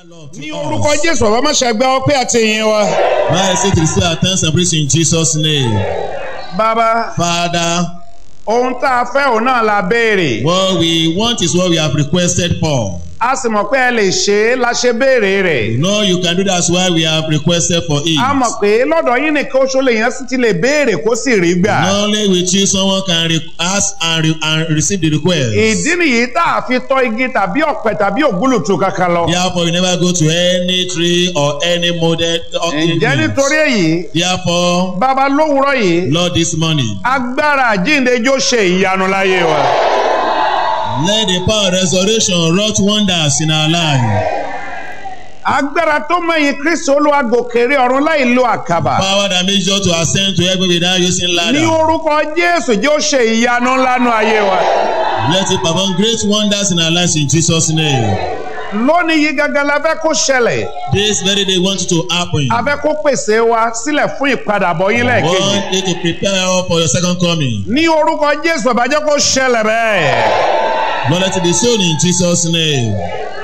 Lord, to ní us. orúkọ jésù ọba má ṣàgbá ọpẹ́ àti ìyìn wa. Now I say to receive our thanks and praise in Jesus' name. bàbá Father, ohun tá a fẹ́ òun náà la béèrè. what we want is what we have requested for. a sì mọ̀ pé ẹ lè ṣe é la ṣe béèrè rẹ̀. You know you can do that's why we have requested for it. a mọ̀ pé lọ́dọ̀ yín nìkan oṣù lèèyàn sì ti lè béèrè kó sì rí gbà. Not only with you someone can re- ask and, re- and receive the request. ìdí nìyí tá a fi tọ́ igi tàbí ọ̀pẹ tàbí ògúlùtù kankan lọ. Therefore, you never go to any tree or any model. Or ǹjẹ́ nítorí èyí Therefore, bàbá lówùúrọ̀ yìí Lord, this morning, agbára àjíǹde jó ṣe ìyanu láyé wa. let the power of resurrection wrought wonders in our life. agbára tó mẹ́yìn kristu olúwa gòkèrè ọ̀run láì lo àkàbà. Power that makes you to ascend to heaven without using ní ladder. orúkọ jésù jó ṣe ìyanu ńlá nú ayé wa. Let it perform great wonders in our lives in Jesus' name. lónìí yìí gangan la fẹ́ kó ṣẹlẹ̀ This very day want it to happen. a fẹ́ kó pèsè wa sílẹ̀ fún ìpadàbọ̀ yín lẹ́ẹ̀kejì. Want you to prepare up for your second coming. ní orúkọ jésù bàbá jẹ́ kó ṣẹlẹ̀ bẹ́ẹ̀. Lord, let it be sown in Jesus' name.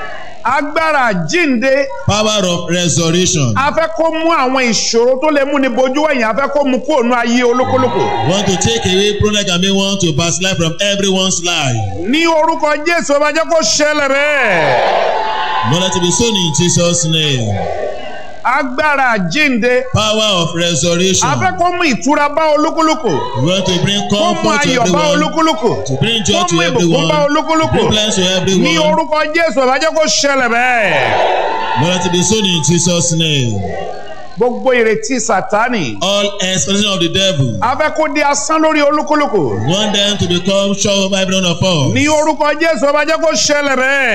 agbára àjíǹde Power of resurrection. a fẹ́ kó mú àwọn ìṣòro tó lè mú ní bojú ẹ̀yìn a fẹ́ kó mú kúrò ní ayé olúkúlùkù. Want to take away problem that may want to pass life from everyone's life. ní orúkọ jésù bàbá jẹ́ kó ṣẹlẹ̀ bẹ́ẹ̀. Lord, let it be sown in Jesus' name. agbára àjíǹde Power of resurrection. a fẹ́ kó mú ìtura bá olúkúlùkù. We want to bring kó mú comfort to ayọ̀ bá everyone. olúkúlùkù. To bring joy kó to mú ìbùkún bá everyone. olúkúlùkù. Bring blessing to ní everyone. orúkọ jésù bàbá jẹ́ kó ṣẹlẹ̀ bẹ́ẹ̀. Lord, let it be sown in Jesus' name. gbogbo ìrètí sátánì All expectation of the devil. a fẹ́ kó di asán lórí olúkúlùkù. Want them to become sure of every one of us. ní orúkọ jésù bàbá jẹ́ kó ṣẹlẹ̀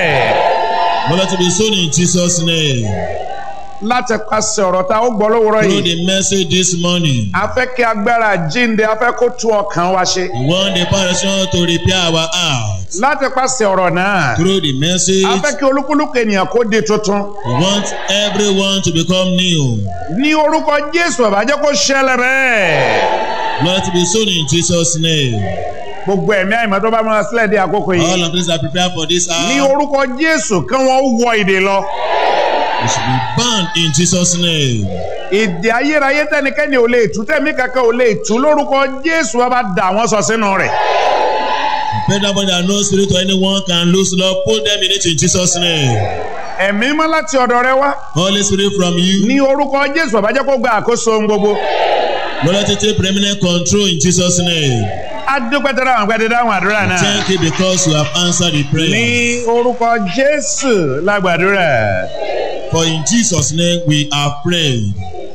bẹ́ẹ̀. Lord, let it be sown in Jesus' name. láti pàṣẹ ọ̀rọ̀ tá ó gbọ́ lówùrọ̀ Through yìí. the message this morning. a fẹ́ kí agbára jíǹde a fẹ́ kó tú ọkàn wa ṣe. We want the passion to repair our heart. láti pàṣẹ ọ̀rọ̀ náà. Through the message, a fẹ́ kí olúkúlùkù ènìyàn kó di tuntun. we want everyone to become new. ní orúkọ jésù bàbá jẹ́ kó ṣẹlẹ̀ bẹ́ẹ̀. Lord, let it be sown in Jesus' name. gbogbo ẹ̀mí àìmọ́ tó bá múra sílẹ̀ dé àkókò All yìí. of these are prepared for this ní hour. orúkọ jésù kí wọ́n wọ ìdè lọ. We should be bound in Jesus' name. ìdè ayérayé tẹnikẹ́ni ò lè tú tẹ̀mí kankan ò lè tú lórúkọ jésù bàbá dà wọ́n sọ sínú rẹ̀. Pray that one that no spirit or anyone can lose, Lord, put them in it in Jesus' name. ẹ̀mí mọ́ láti ọ̀dọ̀ rẹ wá. Holy Spirit from you. ní orúkọ jésù bàbá jẹ́ kó gba àkóso ohun gbogbo. Lord, let it take preeminent control in Jesus' name. adúpẹ́tẹ́rẹ́ àwọn àgbẹ̀dẹ dáhùn àdúrà náà. Thank you because you have answered the prayer. ní orúkọ jésù lágbàdúrà. For in Jesus' name we are prayed.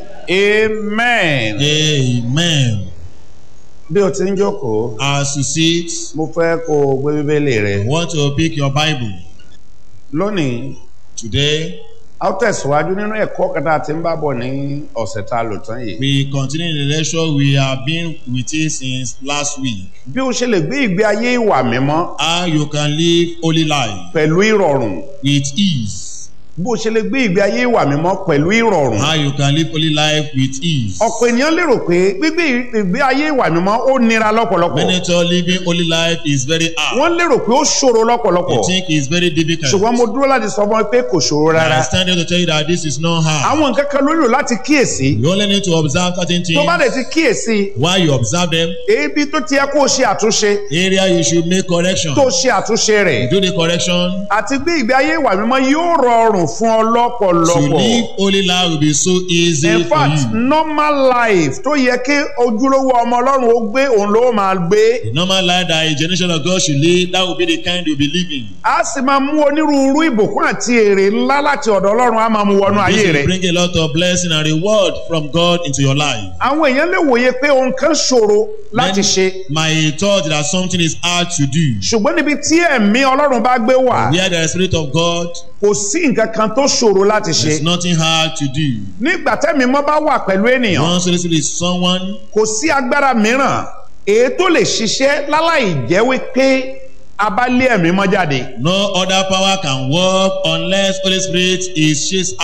amen. Amen. bí o ti ń jókòó As you sit, mo fẹ́ kó o gbé bíbélì rẹ. I want to pick your Bible. lónìí Today, a ó tẹ̀síwájú nínú ẹ̀kọ́ kan tá a ti ń bá bọ̀ ní ọ̀sẹ̀ tá a lò tán yìí. we continue the lecture we have been with it since last week. bí o ṣe lè gbé ìgbé ayé ìwà mímọ́ How you can live holy life pẹ̀lú ìrọ̀rùn. with ease. bó o ṣe lè gbé ìgbé ayé ìwà mímọ́ pẹ̀lú ìrọ̀rùn. How you can live holy life with ease. ọ̀pọ̀ ènìyàn lérò pé gbígbé ìgbé ayé ìwà mímọ́ ó nira lọ́pọ̀lọpọ̀. Many thought living holy life is very hard. wọ́n lérò pé ó ṣòro lọ́pọ̀lọpọ̀. You think it's very difficult. ṣùgbọ́n mo dúró láti sọ fún ọ pé kò ṣòro I rárá. stand here to tell you that this is not hard. àwọn nǹkan kan ló nílò láti kíyèsí. You only need to observe certain tó bá things. dẹ̀ ti kíyèsí While you observe them, ebi tó ti yẹ kó o ṣe àtúnṣe area you should make correction. tó ṣe àtúnṣe rẹ̀. Do the correction. àti gbé ìgbé ayé ìwà mímọ́ yóò rọrùn fún ọ To lọ́pọ̀lọpọ̀. live holy life will be so easy in for fact you. normal life tó yẹ kí ojúlówó ọmọ ọlọ́run ó gbé òun ló máa gbé. The normal life that a generation of God should live, that will be the kind you'll be living. a sì máa mú onírúurú ìbùkún àti èrè ńlá láti ọ̀dọ̀ ọlọ́run á máa mú wọnú ayé This will rẹ̀. bring a lot of blessing and reward from God into your life. àwọn èèyàn lè wòye pé ohun kan ṣòro láti ṣe My thought that something is hard to do. ṣùgbọ́n níbi tí ẹ̀mí ọlọ́run bá gbé wà Where the Spirit of God, kò sí nǹkan kan tó ṣòro láti ṣe. there's nothing hard to do. nígbà tẹ́mi mọ́ bá wà pẹ̀lú ènìyàn Once Holy Spirit is someone, kò sí agbára mìíràn èyí tó lè ṣiṣẹ́ láláì jẹ́ wípé a bá lé ẹ̀mí mọ́ jáde. no other power can work unless Holy Spirit is chased out.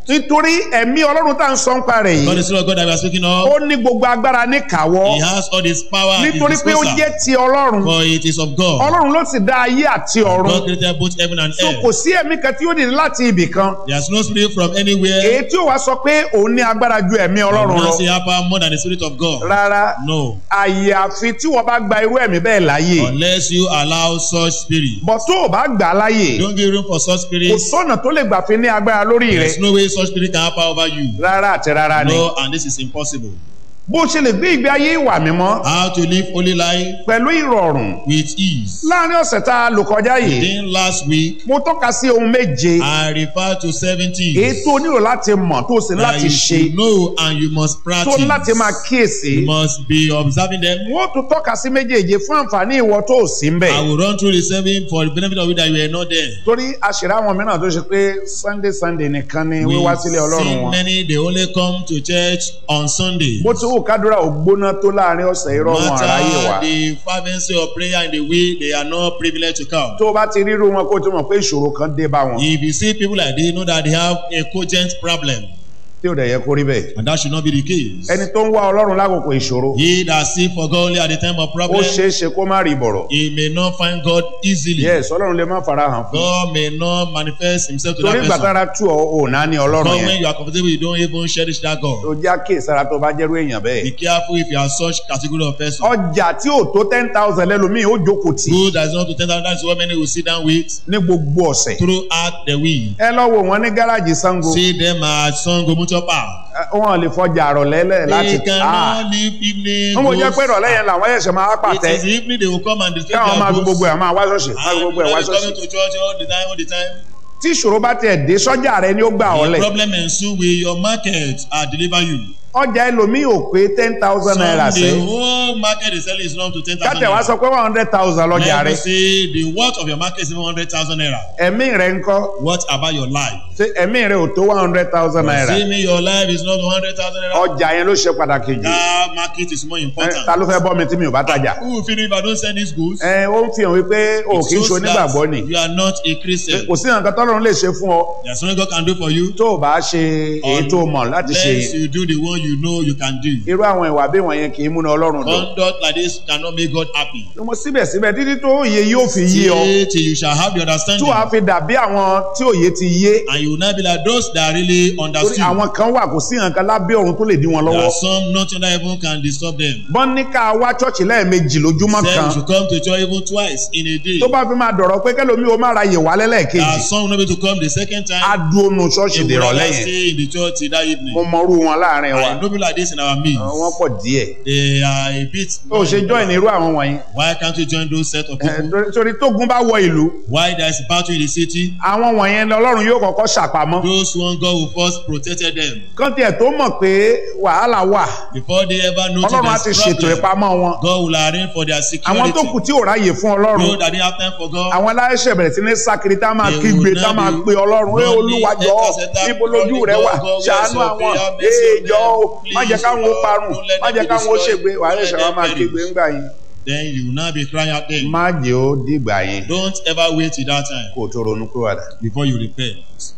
nítorí ẹ̀mí ọlọ́run tá à ń sọ ń pa rẹ̀ God, yìí the Spirit of God that we are speaking ó of, ní gbogbo agbára ní kàwọ́ He has all this power at His nítorí pé ó disposal. jẹ́ ti ọlọ́run For it is of God. ọlọ́run ló sì dá ayé àti ọ̀run God created both heaven and so kò earth. sí ẹ̀mí kan tí ó dìde láti ibì kan There's no spirit from anywhere. èyí tí ó wá sọ pé òun ní agbára ju ẹ̀mí ọlọ́run lọ Not say have power more than the Spirit of God. rárá No. àyàfi tí wọ́n bá gba irú ẹ̀mí bẹ́ẹ̀ láàyè Unless you allow such spirit. bọ̀ tó o bá gbà á láàyè Don't give room for such kò spirit. sọ́nà tó lè gbà fi ní agbára lórí rẹ̀ There's no way such spirit can have power over you. rárá àti rárá ni No, and this is impossible. bó ṣe lè gbé ìgbé ayé ìwà mímọ́ How to live holy life pẹ̀lú ìrọ̀rùn with ease. láàrin ọ̀sẹ̀ tá a lò kọjá yìí Within last week, mo tọ́ka sí ohun méje I refer to seven èyí things tó nílò láti mọ̀ tó sì ní that láti you ṣe should know and you must tó ní láti máa practice. kíyèsí You must be observing them. wọ́n tún tọ́ka sí méjèèje fún àǹfààní ìwọ tó ò sí ń bẹ̀ I will run through the seven for the benefit of you that you were not there. torí àṣírí àwọn mìíràn tó ṣe pé sunday sunday nìkan ni We wíwá sílé ọlọ́run see wọn many they only come to church on Sunday. bó ti wù kádùrà ò gbóná tó láàrin ọ̀sẹ̀ irọ́ wọn àráyè wá matter the fervency of prayer in the way they are not privileged to come. tó o bá ti ríru wọn kó o tó mọ̀ pé ìṣòro kan dé bá wọn If you see people like this, know that they have a cogent problem, tí ò dẹ̀ yẹ kó rí bẹ́ẹ̀ and that should not be the case. ẹni tó ń wá ọlọ́run lákòókò ìṣòro He that seek for God only at the time of ó problem, ṣeé ṣe kó má rí bọ̀rọ̀ he may not find God easily. yes ọlọ́run lè má fara hàn fún God may not manifest himself to torí that ìgbà person. tára tú ọ ò náà ní ọlọ́run But yẹn when you are comfortable, you don't even cherish that God. tó já kéèsára tó bá jẹ́rú èèyàn Be bẹ́ẹ̀ careful if you are such category of person. ọjà tí ò tó ten thousand lẹ́lòmíì ó jókòó tì Good that is not to ten thousand. That's what many will sit down with ní gbogbo ọ̀sẹ̀ throughout the week. ẹ lọ wò wọ́n ní gáràjì sango See them at Sango Mutual Park. ẹ, wọn lè fọjà àrọ̀lẹ́lẹ̀ láti They Ah. cannot leave evening. wọ́n mọ̀ jẹ́ goods. pé ìrọ̀lẹ́ yẹn làwọn ẹ̀ṣẹ̀ máa It pàtẹ́ is evening they will come and display káwọn máa fi their gbogbo goods. ẹ̀ máa wá ṣọ́ọ̀ṣì máa fi And gbogbo ẹ̀ you wá know, they ṣọ́ọ̀ṣì coming to church all the time, all the time. tí ìṣòro bá tiẹ̀ dé sọ́jà rẹ ni ó gbà ọ́ The lẹ̀ problem ensue with your market are deliver you. ọjà ẹlòmíì ò pé ten thousand naira Some sẹ́ the whole market is selling is not to ten thousand kátẹ̀ wá naira. sọ pé one hundred thousand lọ́jà Let me rẹ say the worth of your market is even hundred thousand naira. ẹ̀mí rẹ ń kọ́ What about your life? ṣé ẹ̀mí rẹ ò tó one hundred thousand naira See me, your life is not one hundred thousand naira. ọjà yẹn ló ṣe pàtàkì jù That market is more Ẹ, important. ta ló fẹ́ bọ́ mi tí mi ò bá tajà Who will feel if I don't sell these goods? ẹ ó ń fi hàn wípé o It kì í ṣe shows onígbàgbọ́ ni that you are not a Christian. kò sí nǹkan tọ́lọ́run lè ṣe fún ọ There's nothing God can do for you tó o bá ṣe èyí tó o mọ̀ láti ṣe unless you do the one you know you can do. irú àwọn ìwà bí wọ̀nyẹn kì í múná ọlọ́run dùn Conduct like this cannot make God happy. mo síbẹ̀síbẹ̀ títí tó òye yóò fi yé ọ Till, till you shall have the tí understanding. wàá fi dàbí àwọn tí òye ti yé And you will not be like those that really torí understood. àwọn kan wà kò sí nǹkan lábẹ́ ọ̀run tó lè dí wọn There lọ́wọ́ are some not under heaven can disturb them. bọ́n ní ká wá ṣọ́ọ̀ṣì lẹ́ẹ̀mejì lójúmọ́ Say kan you should come to church even twice in a day. tó bá fi máa dọ̀rọ̀ pé kẹ́lòmí o máa ra yè wá There lẹ́lẹ́kejì are some not able to come the second time. á dúró nu ṣọ́ọ̀ṣì They will dèrọ̀lẹ́ rather yẹn stay in the church till that evening. mo mọrú wọn láàrin wa I know people like this in our midst. wọ́n pọ̀ díẹ̀ They are a bit. ó ṣe join irú àwọn wọ̀nyí Why can't you join those set of Eh, people? torí- torí tógun bá wọ ìlú Why there is a battle in the city? àwọn wọ̀nyẹn ni ọlọ́run yóò kọ́kọ́ ṣàpamọ́ Those one God will first protected them kán tiẹ̀ tó mọ̀ pé wàhálà wà before they ever know ọlọ́run á ti there's ṣètò problem. ìpamọ́ wọn God will arrange for their àwọn tó security. kù tí ò ráyè fún ọlọ́run Those that didn't have time for God. àwọn aláìṣẹ̀ bẹ̀rẹ̀ sí ní sákiri tá máa They kígbe will tá now máa be pe ọlọ́run ẹ running, olúwa jọ̀ọ́ enter, níbo lójú running, rẹ wà God, God, ṣàánú where's your àwọn prayer? Mercy ee on jọ̀ọ́ o them, má jẹ́ please, káwọn ó Lord, parun don't let má them jẹ́ be káwọn ó destroyed, ṣègbè wàá don't ṣẹ̀ṣẹ̀ let wá them máa perish. kígbe ńgbà yín Then you will now be crying out then. má jẹ́ ó dìgbà yẹn Don't ever wait till that time kó o tó ronú kúròdà before you repent.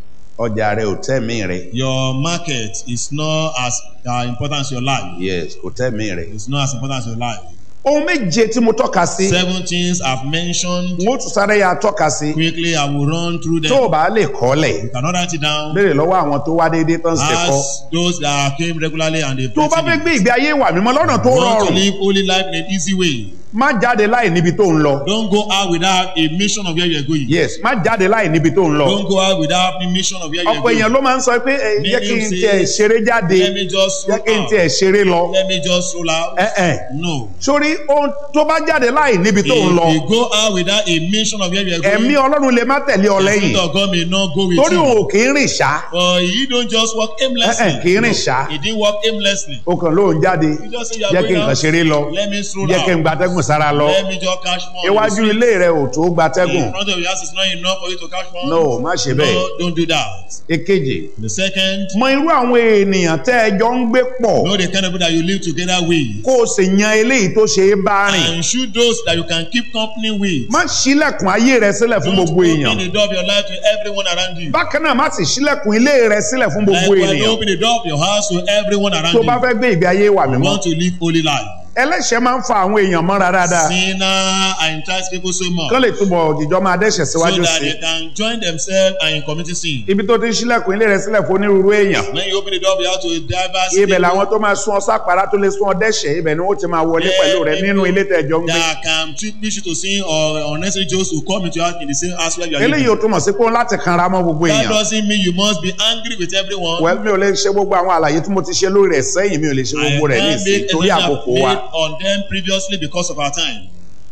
ọjà rẹ ò tẹ̀mí rẹ Your market is not as uh, important as your life. yes kò tẹ̀mí rẹ. It's not as important as your life. ohun méje tí mo tọ́ka sí Seven things I've mentioned. n ó tún sáré ya tọ́ka sí Quickly, I will run through tó them. o bá lè kọ́lẹ̀ You cannot write it down. béèrè lọ́wọ́ àwọn tó wá déédéé tán ṣe kọ́ Ask those that came regularly and they tó o bá fẹ́ gbé ìgbé ayé ìwà mímọ́ lọ́nà tó want to rọrùn live holy life in an easy way. má jáde láì níbi tó ń lọ Don't go out without a mission of where you are going. yes má jáde láì níbi tó ń lọ Don't go out without a mission of where you are ọ̀pọ̀ èèyàn going. ló máa ń sọ pé ẹ jẹ́ kí n Many tiẹ̀ say, ṣeré jáde Let me just jẹ́ roll kí n out. tiẹ̀ ṣeré lọ Let me just roll out. ẹ ẹ No. sórí ohun tó bá jáde láì níbi tó ń lọ If you go out without a mission of where you are going, ẹ̀mí ọlọ́run lè má tẹ̀lé ọ the lẹ́yìn Spirit of God may not go with torí òun you. ò kì í rìn ṣá For he don't just walk ẹ ẹ aimlessly. kì í rìn ṣá He didn't walk aimlessly. o kàn lóun jáde You just say you are jẹ́ kí going nǹkan out. ṣeré lọ Let me stroll jẹ́ kí n out. gbatẹ́gùn sára lọ Let me just catch more. on the iwájú street. ilé rẹ ò tó gba In tẹ́gùn front of your house is not enough for you to catch more. no má ṣe bẹ́ẹ̀ No, don't do that. èkejì The second, mọ irú àwọn ènìyàn tẹ́ ẹ jọ ń gbé pọ̀ know the kind of people that you live together with. kó o sì yan eléyìí tó ṣe é bá rìn And shoot those that you can keep company with. má ṣílẹ̀kùn ayé rẹ sílẹ̀ fún Don't gbogbo open èèyàn the door of your life to everyone around you. bákan náà má sì ṣílẹ̀kùn ilé rẹ sílẹ̀ fún gbogbo Likewise, don't ènìyàn open the door of your house to everyone around tó bá you. fẹ́ gbé ìgbé ayé wà You mímọ́ want to live holy life. ẹlẹ́ṣẹ̀ máa ń fa àwọn èèyàn mọ́ra dáadáa Sinner and entice people so much kán lè túbọ̀ òjìjọ́ máa dẹ́ṣẹ̀ so síwájú that sí they can join themselves and in committing sin. ibi tó ti ń ṣílẹ̀kùn ilé rẹ sílẹ̀ fún onírúurú èèyàn When you open the door of your house to diverse ibẹ̀ people làwọn tó máa sún ọ sápàrà tó lè sún ọ dẹ́ṣẹ̀ ibẹ̀ ni wọ́n ti máa wọlé pẹ̀lú rẹ nínú ilé tẹ̀jọ́ ń gbé that can treat push you to sin or unnecessary jokes to come into your house in the same house where you are eléyìí living. ò túmọ̀ sí pé ó láti kanra mọ́ gbogbo That èèyàn doesn't mean you must be angry with everyone. well mi ò lè ṣe gbogbo àwọn àlàyé tí mo ti ṣe lórí rẹ̀ sẹ́yìn mi ò lè ṣe I gbogbo rẹ̀ ní can't ìsìn make torí a àkókò wa made on them previously because of our time.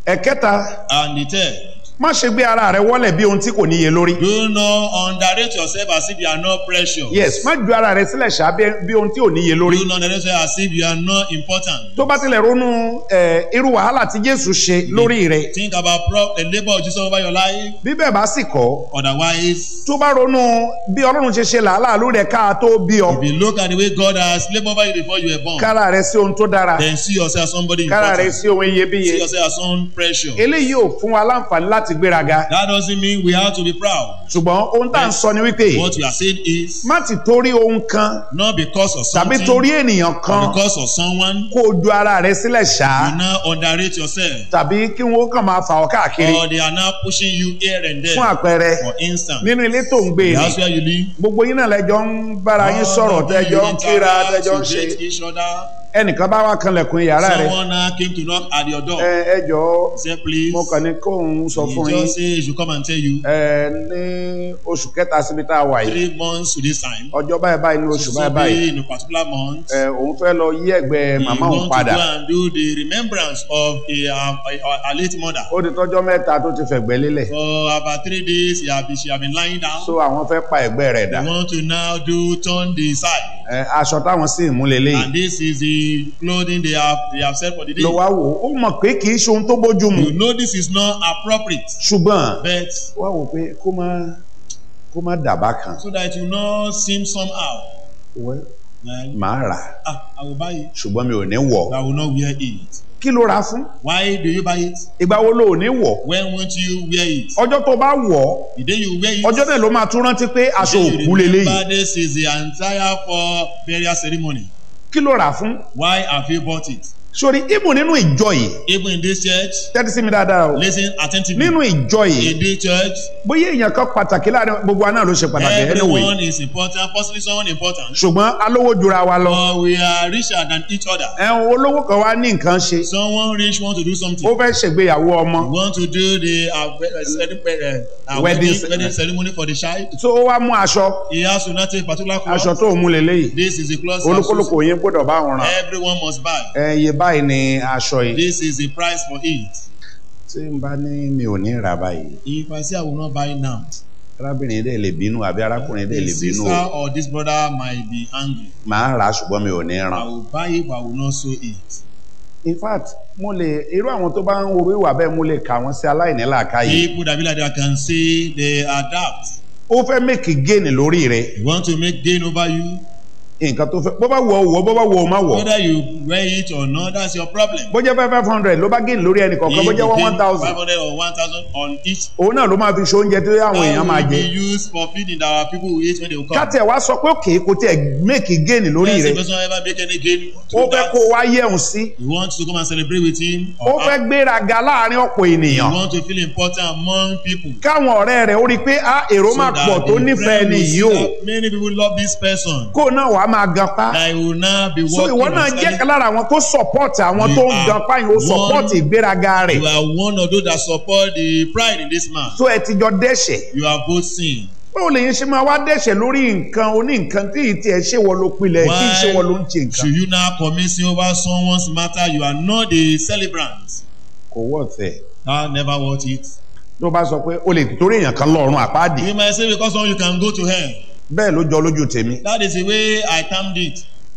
ẹ̀kẹta And the third, má ṣe gbé ara rẹ wọlẹ̀ bí ohun tí kò níye lórí do not underrate yourself as if you are not precious. yes má ju ara rẹ sílẹ̀ ṣá bí- bí ohun tí ò níye lórí Do not underrate yourself as if you are not important. tó bá tilẹ̀ ronú ẹ̀, irú wàhálà tí Jésù ṣe lórí rẹ̀ Think about pro- the labor of Jesus over your life. bí bẹ́ẹ̀ bá sì kọ́ Otherwise, tó bá ronú bí Ọlọ́run ṣe ṣe làálàá lórí ẹ̀ káà tó bí ọ if you look at the way God has labored over you before you were born, kára rẹ sí ohun tó dára then see yourself as somebody kára rẹ important. sí ohun iyebíye See yourself as someone precious. eléyìí ò fún wa láǹfààní láti gbéraga That doesn't mean we have to be proud. ṣùgbọ́n ohun tá à ń sọ ni wípé What you are saying is má ti torí ohun kan not because of tàbí something, torí ènìyàn but kan because of someone. kó o ju ara rẹ sílẹ̀ ṣá You now underrate yourself, tàbí kí wọ́n kàn máa fà ọ́ káàkiri or they are now pushing you here and fún there. àpẹẹrẹ For instance, nínú ilé tó ń gbé the ni house where you live, gbogbo yín náà lẹjọ ń bára yín all sọ̀rọ̀ of you tẹjọ ń interact, kíra tẹjọ ń you ṣe date each other. ẹnìkan bá wá kanlẹ̀kùn yàrá rẹ Someone now came to knock at your door. ẹ ẹ jọ Say, please. mo kàn ní kóun sọ fún He yín just say he should come and tell you ẹ ní oṣù kẹta síbi tá a wà yìí three months to this time. ọjọ́ báyìí báyìí ní oṣù So báyìí báyìí be in a particular month. ẹ òun fẹ́ lọ yí ẹ̀gbẹ́ He màmá òun want to padà go and do the remembrance of a, a, a, a late mother. ó di tọ́jọ́ mẹ́ta tó ti fẹ̀gbẹ́ lélẹ̀ For about three days, he have been, she have been lying down. so àwọn fẹ́ pa ẹ̀gbẹ́ rẹ̀ dà They want to now do turn the side. ẹ aṣọ táwọn sì mú lélẹ́yìí And this is the clothing they have they have set for the day. ló wá wò ó mọ̀ pé kì í ṣe ohun tó bójú mu You know this is not appropriate, ṣùgbọ́n but wá wò pé kó má kó má dàbá kan so that you not seem somehow. Well, Like, màá rà á ah, I will buy it, ṣùgbọ́n mi ò ní wọ̀ but I will not wear it. kí ló rà á fún Why do you buy it? ìgbà wo lo ò ní wọ̀ When won't you wear it? ọjọ́ tó bá wọ̀ ọ́ The day you wear it, ọjọ́ náà ló máa tún rántí pé aṣọ the day òkú you leléyìí remember this is the entire for burial ceremony. kí ló rà á fún Why have you bought it? sórí ibù nínú ìjọ yìí Even in this church, tẹ́tí sí mi dáadáa o listen attentively. nínú ìjọ yìí In this church, bóyá èèyàn kan pàtàkì láàrin gbogbo wa náà ló ṣe pàtàkì anyway everyone is important, possibly someone important. ṣùgbọ́n alówó jura wa lọ But we are richer than each other. ẹ̀hún olówó kan wá ní nǹkan ṣe Someone rich want to do something. ó fẹ́ ṣègbéyàwó ọmọ want to do the uh, we- uh, cele- uh, uh, Wedding wedding, ce- wedding ceremony for the child. tó ó wá mú aṣọ He has to not take particular cloth. aṣọ tó mú leléyìí This is the cloth. olúkúlùkù yín gbọ́dọ̀ bá wọn ràn Everyone must buy. ẹ iye báyìí ni aṣọ yìí This is the price for it. tí n bá ní mi ò ní rà báyìí If I say I will not buy it now, arábìnrin dẹ̀ lè bínú àbí arákùnrin dẹ̀ lè this bínú sister o or this brother might be angry. màá rà á ṣùgbọ́n mi ò ní I ràn. will buy it, but I will not sew it. in fact mo lè irú àwọn tó bá ń wo ìwà bẹ́ẹ̀ mo lè kà wọ́n sí aláìní làákàyè People that be like that can say they adapt. ó fẹ́ mẹ́kì géènì lórí rẹ̀ You want to make gain over you. nǹkan tó fẹ́ bó bá wọ̀ ọ́ wọ̀ bó bá wọ̀ ọ́ má wọ̀ Whether you wear it or not, that's your problem. bó jẹ́ five five hundred ló bá géènì lórí ẹnì kọ̀ọ̀kan bó jẹ́ one one thousand 500 or 1,000 on each òun náà ló máa fi ṣe oúnjẹ tó yẹ àwọn èèyàn máa will jẹ be used for feeding our people who eat when they will come. káti ẹ̀ wá sọ pé òkè kò tiẹ̀ mẹ́kì géènì lórí Yes, rẹ̀ the person ever make any gain ó through fẹ́ that. kó wá yẹ̀hùn sí You want to come and celebrate with him. ó Or fẹ́ gbéraga láàrin ọ̀pọ̀ you ènìyàn want to feel important among people. káwọn ọ̀rẹ́ rẹ̀ ó rí i pé ah èrò máa that pọ̀ tó the nífẹ̀ẹ́ friend ni will yìí see o that Many people love this person. kó náà wàá máa gan pa That will now be so working ìwọ on náà jẹ́ selling. kan lára àwọn tó support àwọn You tó ń are gan pa yìí ó support one- ìgbéraga rẹ̀ You are one of those that support the pride in this man. so ẹ ti jọ dẹ́ṣẹ̀ You are both sin. báwo lè yín ṣe máa wá dẹ́ṣẹ̀ lórí nǹkan oní nǹkan tí ì tiẹ̀ ṣe wọ ló pilẹ̀ tí ì ṣe wọ ló ń ṣe nǹkan should you now commit sin over someone's matter? You are not the celebrant. kò wọ́ tẹ̀ That never worth it. ló bá sọ pé o lè torí èèyàn kan lọ́rùn àpáàdì You might say because someone you can go to hell. bẹ́ẹ̀ ló jọ lójú tèmi That is the way I termed it.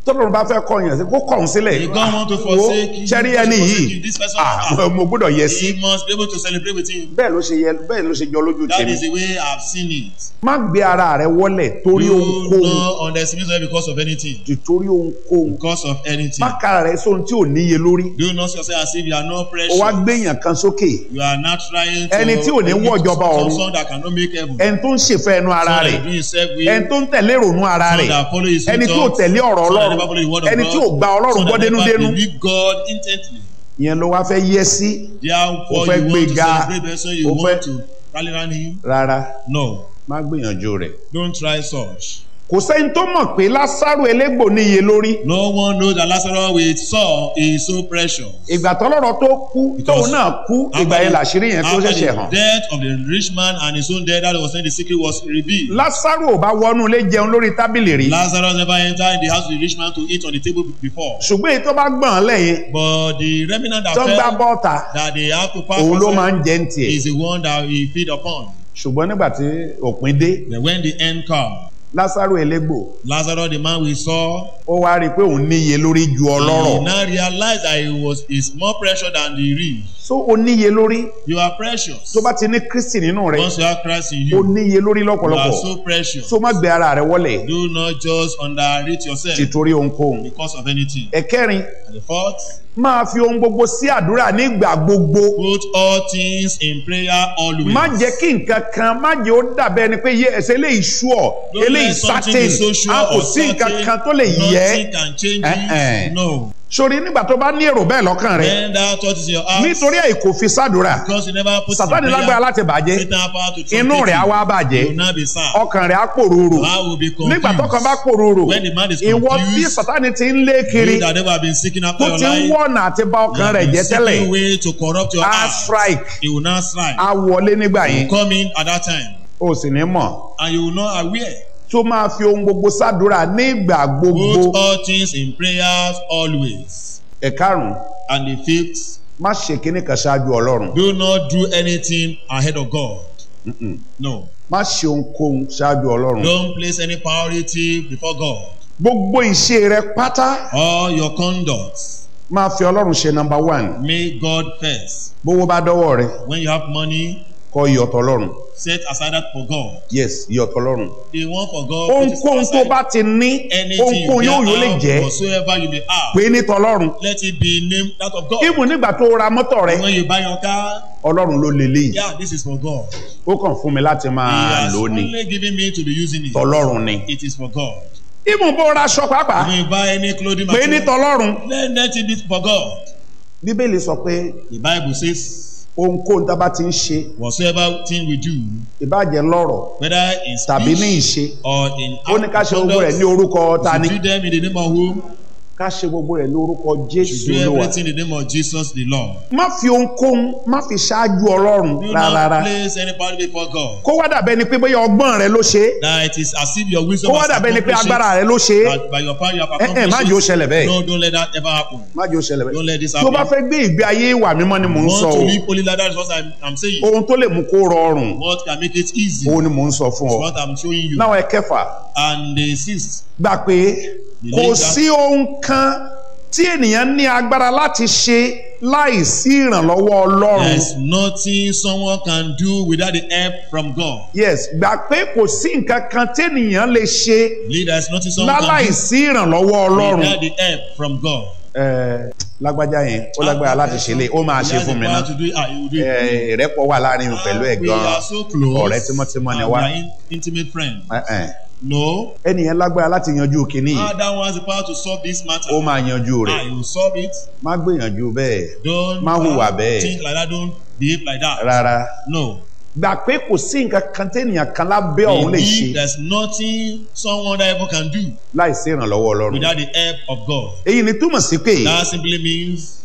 tọ́lọ́run bá fẹ́ kọ́ yẹn sí kó kọ̀ ọ́n sílẹ̀ If God want to Wo, forsake you, ṣẹ́rí he ẹni must yìí forsake you. This person, ah, ah, mo gbọ́dọ̀ yẹ sí He must be able to celebrate with him. bẹ́ẹ̀ ló ṣe yẹ bẹ́ẹ̀ ló ṣe jọ lójú That tèmi is the way I've seen it. má gbé ara rẹ wọlẹ̀ torí Do ohunkóhun not underestimate yourself because of anything. torí ohunkóhun Because of anything. má kára rẹ sóhun tí ò níye lórí Do not see yourself as if you are not ó precious. wá gbéyàn kan sókè You are not trying to. Ẹni tí ò ní wọ ìjọba ọ̀run. Some that cannot make heaven. ẹni tó ń ṣèfẹ́ ẹnu ara Some rẹ̀ that do himself with. ẹni tó ń tẹ̀lé ìrònú ara Some rẹ̀ that follow his ẹni tí ò thoughts. tẹ̀lé ọ̀rọ̀ Some that ọlọ́run never follow the word of ẹni God. tí ò gba ọlọ́run Some gbọ́ that never dénúdénú believe God intently. ìyẹn ló wá fẹ́ yẹ sí Therefore, Ó fẹ́ you want to gbéga. celebrate the person you Ó fẹ́- want to rally around him? rárá No. má gbìyànjú rẹ̀ Don't try such. kò sẹ́ni tó mọ̀ pé lásàrò elégbò níye lórí No one knows that Lazarus with Saul is so precious. ìgbà tọ́lọ́rọ̀ tó kú Because tóun náà kú ìgbà yẹn làṣírí yẹn tó after ṣẹ̀ṣẹ̀ the hàn death of the rich man and his own death, that was when the secret was revealed. lásàrò ò bá wọnú ilé jẹun lórí tábìlì rí Lazarus never entered the house of the rich man to eat on the table before. ṣùgbọ́n èyí tó bá gbọ̀n lẹ́yìn But the remnant that tó ń gbá fell, bọ́ọ̀tà that they have to pass òun ló outside máa ń jẹ ń tiẹ̀ is the one that he feed upon. ṣùgbọ́n nígbà tí òpin dé Then when the end come, lásàrò elégbò Lazarus, the man we saw, ó wá rí i pé òun níye lórí ju he ọlọ́rọ̀ now realized that he was is more precious than the rich. so ó níye lórí You are precious. tó bá ti ní kristi nínú rẹ̀ Once you have Christ in ó you, níye lórí you are lọ́pọ̀lọpọ̀ so precious. so má gbé ara rẹ wọlẹ̀ Do not just underrate yourself títorí ohunkóhun because of anything. ẹ̀kẹrin And the fourth, máa fi ohun gbogbo sí àdúrà nígbà gbogbo put all things in prayer always. má jẹ́ kí nǹkan kan má jẹ́ ó dàbẹ́ ni pé yé ẹsẹ̀ eléyìí sure Don't eléyìí let something certain be so sure a kò or sí nǹkan certain, kan tó lè yẹ Nothing can change Eh, eh. it. No. sórí nígbà tó bá ní èrò bẹ́ẹ̀ lọ́kàn rẹ Then that thought is in your heart. nítorí ẹ̀ kò fi sádùúrà Because you never put sàtánì in lágbára prayer. láti bàjẹ́ Satan have power to inú truncate rẹ̀ á you. wá You bàjẹ́ will not be sad. ọkàn rẹ̀ á pòrúurù I will be confused. nígbà tọkàn bá pòrúurù When the man is ìwọ tí confused, sàtánì ti ń lé kiri you that never have been seeking after tó your ti ń life, wọ̀nà àti bà you ọkàn have rẹ̀ been jẹ́ tẹ́lẹ̀ seeking way to corrupt your á heart. strike He will not strike. á wọlé nígbà yẹn Come in at that time. o sì ní mọ̀ And you will not aware. tó máa fi ohun gbogbo sádùúrà nígbà gbogbo Put all things in prayers always. ẹ̀karùn-ún And the fifth, má ṣe kíní kan ṣáájú ọlọ́run do not do anything ahead of God. No. má ṣe ohunkóhun ṣáájú ọlọ́run Don't place any priority before God. gbogbo ìṣe rẹ pátá All your conduct, máa fi ọlọ́run ṣe nọ́mbà one make God first. bówó bá dọ́wọ́ rẹ When you have money, kọ iyọ̀tọ̀ ọlọ́run set aside that for God. yes iyọ̀tọ̀ ọlọ́run The one for God, put it ohunkóhun tó aside. bá ti ní anything ohunkóhun you yóò yóò lè have, jẹ́ whatsoever you may have, pé ní tọlọ́run let it be named that of God. ibù nígbà tó ra mọ́tò rẹ When you buy your car, ọlọ́run ló lélẹ̀ yìí yeah, this is for God. ó kàn fún mi láti He máa has lò ó ni only given me to be using it. tọlọ́run ni It is for God. ibù bó ra aṣọ pàápàá When you buy any clothing pé ní material, tọlọ́run let, let it be for God. bíbélì sọ pé The Bible says, ohunkóhun tá a bá ti ń ṣe whatsoever thing we do, ìbàjẹ́ lọ́rọ̀ whether in tàbí ní speech ìṣe or in ó ní ká ṣe gbogbo rẹ̀ ní orúkọ ta ni to do them in the name of whom? ká ṣe gbogbo rẹ̀ ní orúkọ To jésù do olúwa everything in the name of Jesus the Lord. má fi ohunkóhun má fi ṣáájú ọlọ́run Do rárá not place anybody before God. kó wá dàbẹ́ ni pé bóyá ọgbọ́n rẹ ló ṣe é That it is as if your wisdom kó wá has dàbẹ́ ni pé accomplished agbára it, rẹ ló ṣe é but by your power you have ẹ ẹ má jẹ́ ó accomplished ṣẹlẹ̀ it. bẹ́ẹ̀ No, don't let that ever happen. má jẹ́ ó ṣẹlẹ̀ Don't let bẹ́ẹ̀ this tó bá happen. fẹ́ gbé ìgbé ayé ìwà mímọ́ ni mò ń Want sọ to o live holy like that is what I'm, I'm saying. ohun tó lè mú kó rọrùn What can make it easy òun ni mò ń sọ fún is ọ what I'm showing you. náà ẹ kẹfà And the sixth, gbà pé kò sí ohun kan tí ènìyàn ní agbára láti ṣe láì sí ìrànlọ́wọ́ ọlọ́run there's nothing someone can do without the help from God. yes gbà pé kò sí nǹkan kan tẹ́nìyàn lè ṣe Believe there's nothing someone láláì can sí ìrànlọ́wọ́ do ọlọ́run without the help from God. Ẹ, lágbájá yẹn ó lágbára láti ṣe lé ó máa ṣe fún mi náà To do it, ah, he will do it. Ẹ, ìrẹ́pọ̀ wà láàrin mi pẹ̀lú ẹ̀ We gan-an are so close. ọ̀rẹ́ tímọ́tímọ́ ni and wá we are in- intimate friend. Ẹ, ẹ. No. ẹnìyẹn lágbára láti yanjú kínní yìí Ah, that one has the power to solve this matter. ó máa yanjú Ah, rẹ̀ he will solve it. má gbìyànjú bẹ́ẹ̀ Don't Má hùwà uh, bẹ́ẹ̀. think like that. Don't behave like that. rárá No. gbà pé kò sí nǹkan kan tẹ́nìyàn kan lábẹ́ ọ̀hún lè ṣe Believe there's nothing someone that ever can do láì sí ìrànlọ́wọ́ ọlọ́run without the help of God. èyí ni túmọ̀ sí pé That simply means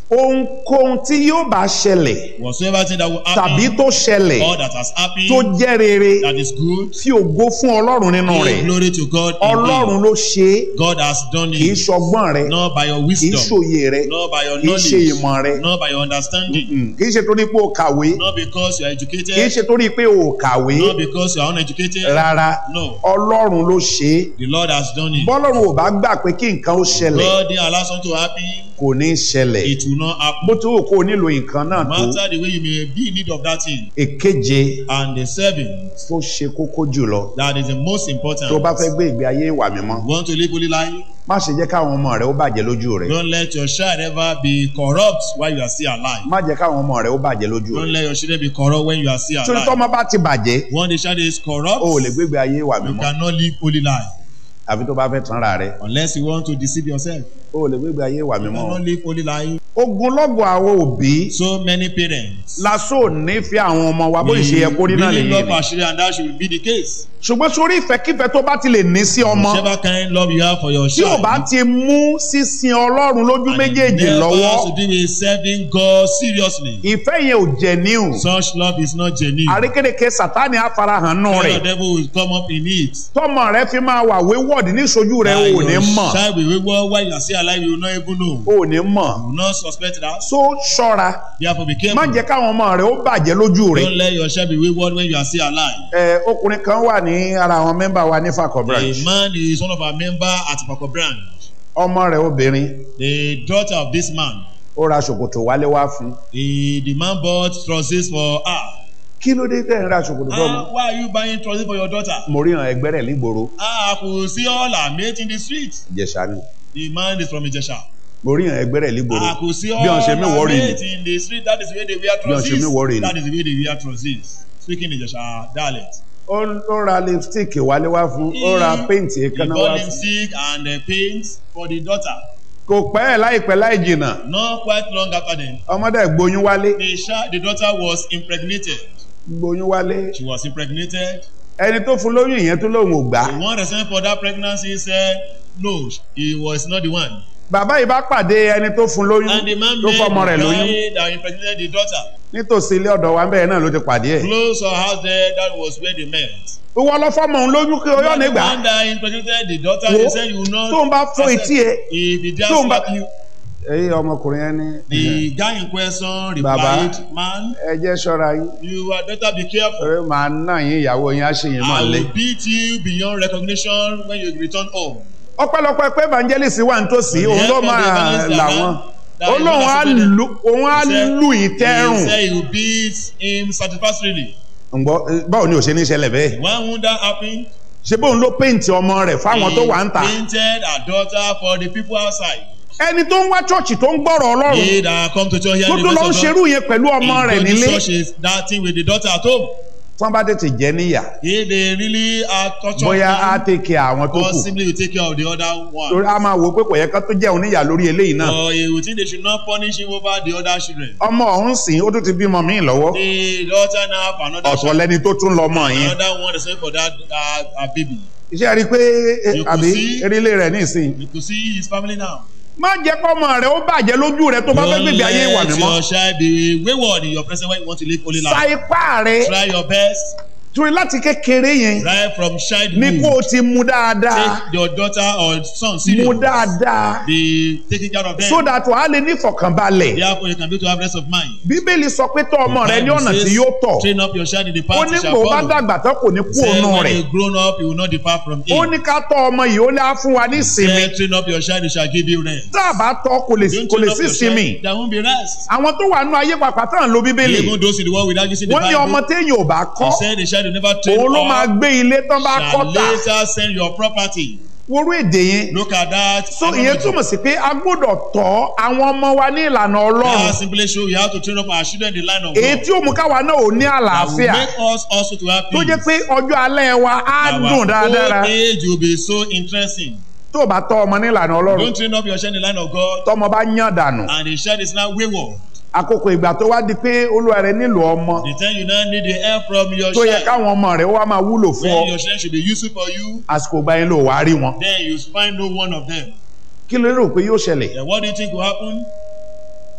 ohunkóhun tí yóò bá ṣẹlẹ̀ Whatsoever thing that will tàbí happen, tó ṣẹlẹ̀ all that has happened, tó jẹ́ rere that is good, tí ògo fún ọlọ́run nínú give rẹ̀ glory to God. in ọlọ́run thee. ló ṣe é God has done kì í it, ṣọgbọ́n rẹ not by your kì í wisdom, ṣòye rẹ not by your kì í ṣe ìmọ̀ rẹ knowledge, not by your understanding, Mm, kì í ṣe torí pé o kàwé not because you are kì í educated, ṣe torí pé o kàwé not because you are uneducated. rárá No, ọlọ́run ló ṣe é the Lord has done it. bọ́lọ́run ò bá gbà pé kí nǹkan ó ṣẹlẹ̀ God didn't allow something to happen, kò ní ṣẹlẹ̀ it will not bó happen. ti wù kó o nílò nǹkan náà No tó matter the way you may be in need of that thing. èkeje And the seventh, tó ṣe kókó jùlọ that is the most important. tó bá fẹ́ gbé ìgbé ayé ìwà mímọ́ You want to live holy life? má ṣe jẹ́ káwọn ọmọ rẹ ó bàjẹ́ lójú rẹ Don't let your child ever be corrupt while you are still alive. má jẹ́ káwọn ọmọ rẹ ó bàjẹ́ lójú Don't rẹ let your children be corrupt when you are still torí alive. tọ́mọ bá ti bàjẹ́ When the child is corrupt, o ò lè gbé ìgbé ayé ìwà you mímọ́ cannot live holy life àfi tó bá fẹ́ tanra rẹ unless you want to deceive yourself. o ò lè gbé ìgbé ayé ìwà You mímọ́ o. cannot live holy life. ogunlọ́gọ̀ àwọn òbí So many parents. lásò nífẹ̀ẹ́ àwọn ọmọ wa bó ṣe yẹ kó rí náà really lè love yé our children and that should be the case. ṣùgbọ́n sórí ìfẹ́kífẹ́ tó bá ti lè ní sí ọmọ Whichever kind love you have for your tí ò child. bá ti mú sísin ọlọ́run lójú and it méjèèjì never lọ́wọ́ has to do with serving God seriously. ìfẹ́ yẹn ò jẹ́ níhùn Such love is not genuine. àrékérekè sátani àfarahàn nù Kind rẹ̀ of devil will come up in it. tọmọ rẹ fi máa wà wéwọ́ọ̀dì níṣojú rẹ That ò ní your mọ̀ child will wayward while you are still alive you will not even know. ò ní mọ̀ You will not suspect that. so ṣọ́ra Therefore be má careful. jẹ́ káwọn ọmọ rẹ ó bàjẹ́ lójú rẹ Don't let your child be wayward when you are still alive. ẹ ọkùnrin kan wà ní ara àwọn mẹ́mbà wa ní Fakọ branch A man is one of our member at Pako branch. ọmọ rẹ obìnrin The daughter of this man. ó ra ṣòkòtò wálé wá fún The, the man bought trousers for her. kí ló dé tẹ̀ ń ra ṣòkòtò fún Ah, why are you buying trousers for your daughter? mo rí hàn ẹgbẹ́ rẹ̀ nígboro Ah, I could see all her mates in the street. Ìjẹ̀ṣà ni The man is from Ijesha. mo rí hàn ẹgbẹ́ rẹ̀ nígboro I could see all bí wọ́n ṣe mí her wọ́ọ̀rì ni mates in the street. That is the way they wear Bí wọ́n ṣe mí worry trousers. ni. That is the way they wear trousers. Speaking Ijesha dialect. ó ó ra lipstick wálé wá fún ó ra paint He èékánná wá bought fún lipstick and uh, paint for the daughter. kò pẹ́ ẹ̀ láìpẹ́ láì jìnnà Not quite long after then, ọmọdé gbóyún wálé the, child, the daughter was impregnated. gbóyún wálé She was impregnated. ẹni tó fún lóyún ìyẹn tó lóun ò gbà The one responsible for that pregnancy said, no, he was not the one. bàbá yìí bá pàdé ẹni tó fún lóyún And the man tó met fọmọ rẹ̀ the lóyún guy that impregnated the daughter. nítòsí ilé ọ̀dọ̀ wa bẹ́ẹ̀ náà ló ti pàdé ẹ̀ Close her house there, that was where they met. ìwọ lọ fọmọ òun lóyún kí oyún the nígbà one that impregnated the daughter, Wo, he said you will not. tó ń bá fún accept. etí ẹ If the tó ń bá dad slap you, èyí ọmọkùnrin yẹn ní the guy in question Baba. replied, man, ẹ jẹ́ ṣọ́ra yín you had better be careful. ẹ máa ná yín ìyàwó yín á ṣe yín máa I lé. will beat you beyond recognition when you return home. ọpẹ́lọpẹ́ pé evangelist wà nítòsí òun ló máa là wọn ó lóun á lu òun á lù yín He tẹ́rùn said he will beat him satisfactorily. ǹgbọ́ báwo ni ò ṣe ní ṣẹlẹ̀ bẹ́ẹ̀ Why won't that happen? ṣé bóun ló péǹtì ọmọ rẹ̀ fáwọn tó wà ń tà He painted a daughter for the people outside. ẹni tó ń wá chọ́ọ̀chì tó ń gbọ́rọ̀ ọlọ́run They that come to church here tó in tó the lọ ń place of ṣerú yẹn pẹ̀lú ọmọ God, rẹ̀ in nílé the church is that thing with the daughter at home. tí wọ́n bá tètè jẹ́ níyà If they really are torturing bóyá á him, tèkè àwọn tó kù possibly will take care of the other one. torí a máa wò ó pé kò yẹ ká tó jẹun níyà lórí eléyìí náà Or he will think they should not punish him over the other children. ọmọ ọ̀hún sìn ó tún ti bímọ míì lọ́wọ́ The daughter now have another ọ̀tọ̀ child. lẹni tó tún lọ́mọ yẹn Another one is waiting for that uh, uh, baby. iṣẹ́ rí i pé eh, You could àbí see- erílé rẹ̀ nísìn You could see his family now. má jẹ́ kọ́mọ rẹ̀ ó bàjẹ́ lójú rẹ̀ tó bá fẹ́ Don't gbègbè ayé ìwà let mímọ́ your child be wayward in your presence when you want to live holy sa life. ipá rẹ̀ Try your best. torí láti kékeré yẹn Right from ní childhood. kó o ti mú dáadáa Take your daughter or son mú serious. dáadáa Be taking care of them. so that wàá lè ní ìfọ̀kànbalẹ̀ Therefore, you can be able to have rest of mind. bíbélì sọ pé tọ́ ọmọ rẹ ní Bible ọ̀nà says, tí yóò tọ̀ Train up your child in the ó path ní he shall kó o bá follow. dàgbà tán kò ní kú Say ònú when rẹ̀ he grown up, he will not depart from ó him. ní ká tọ́ ọmọ yìí ó ní á fún wa ní ìsinmi Say, train up your child, he shall give you rest. tá a bá tọ́ kò lè Don't kò lè train up sí your ìsinmi child, there won't be rest. àwọn tó wà nínú ayé pàpà tán ló bíbélì Even those in the world without using the wọ́n ní ọmọ Bible, téèyàn ò bá kọ́ he said the child will never train òun ló máa up, gbé ilé tán bá kọ́ shall tà later send your property. worú èdè yẹn Look at that. so ìyẹn túmọ̀ sí pé a gbọ́dọ̀ tọ́ àwọn ọmọ wa ní ìlànà ọlọ́run That simply show we have to train up our children in the line of èyí God. tí ó mú káwa náà ò ní That will àlàáfíà make us also to have tó peace. jẹ́ pé ọjọ́ alẹ́ wa á Our dùn dáadáa old age will be so interesting. tó o bá tọ́ ọmọ ní ìlànà ọlọ́run Don't train up your child in the line of God, tọ́mọ bá yàn dànù and the child is now wayward. àkókò ìgbà tó wá di pé olúwa rẹ nílò ọmọ The time you now need the help from your tó yẹ child, káwọn ọmọ rẹ wá máa wúlò fún ọ when your child should be useful for you, àsìkò ìgbà yẹn ló wàá rí wọn then you find no one of them. kí ló rò pé yóò ṣẹlẹ̀ Then what do you think will happen?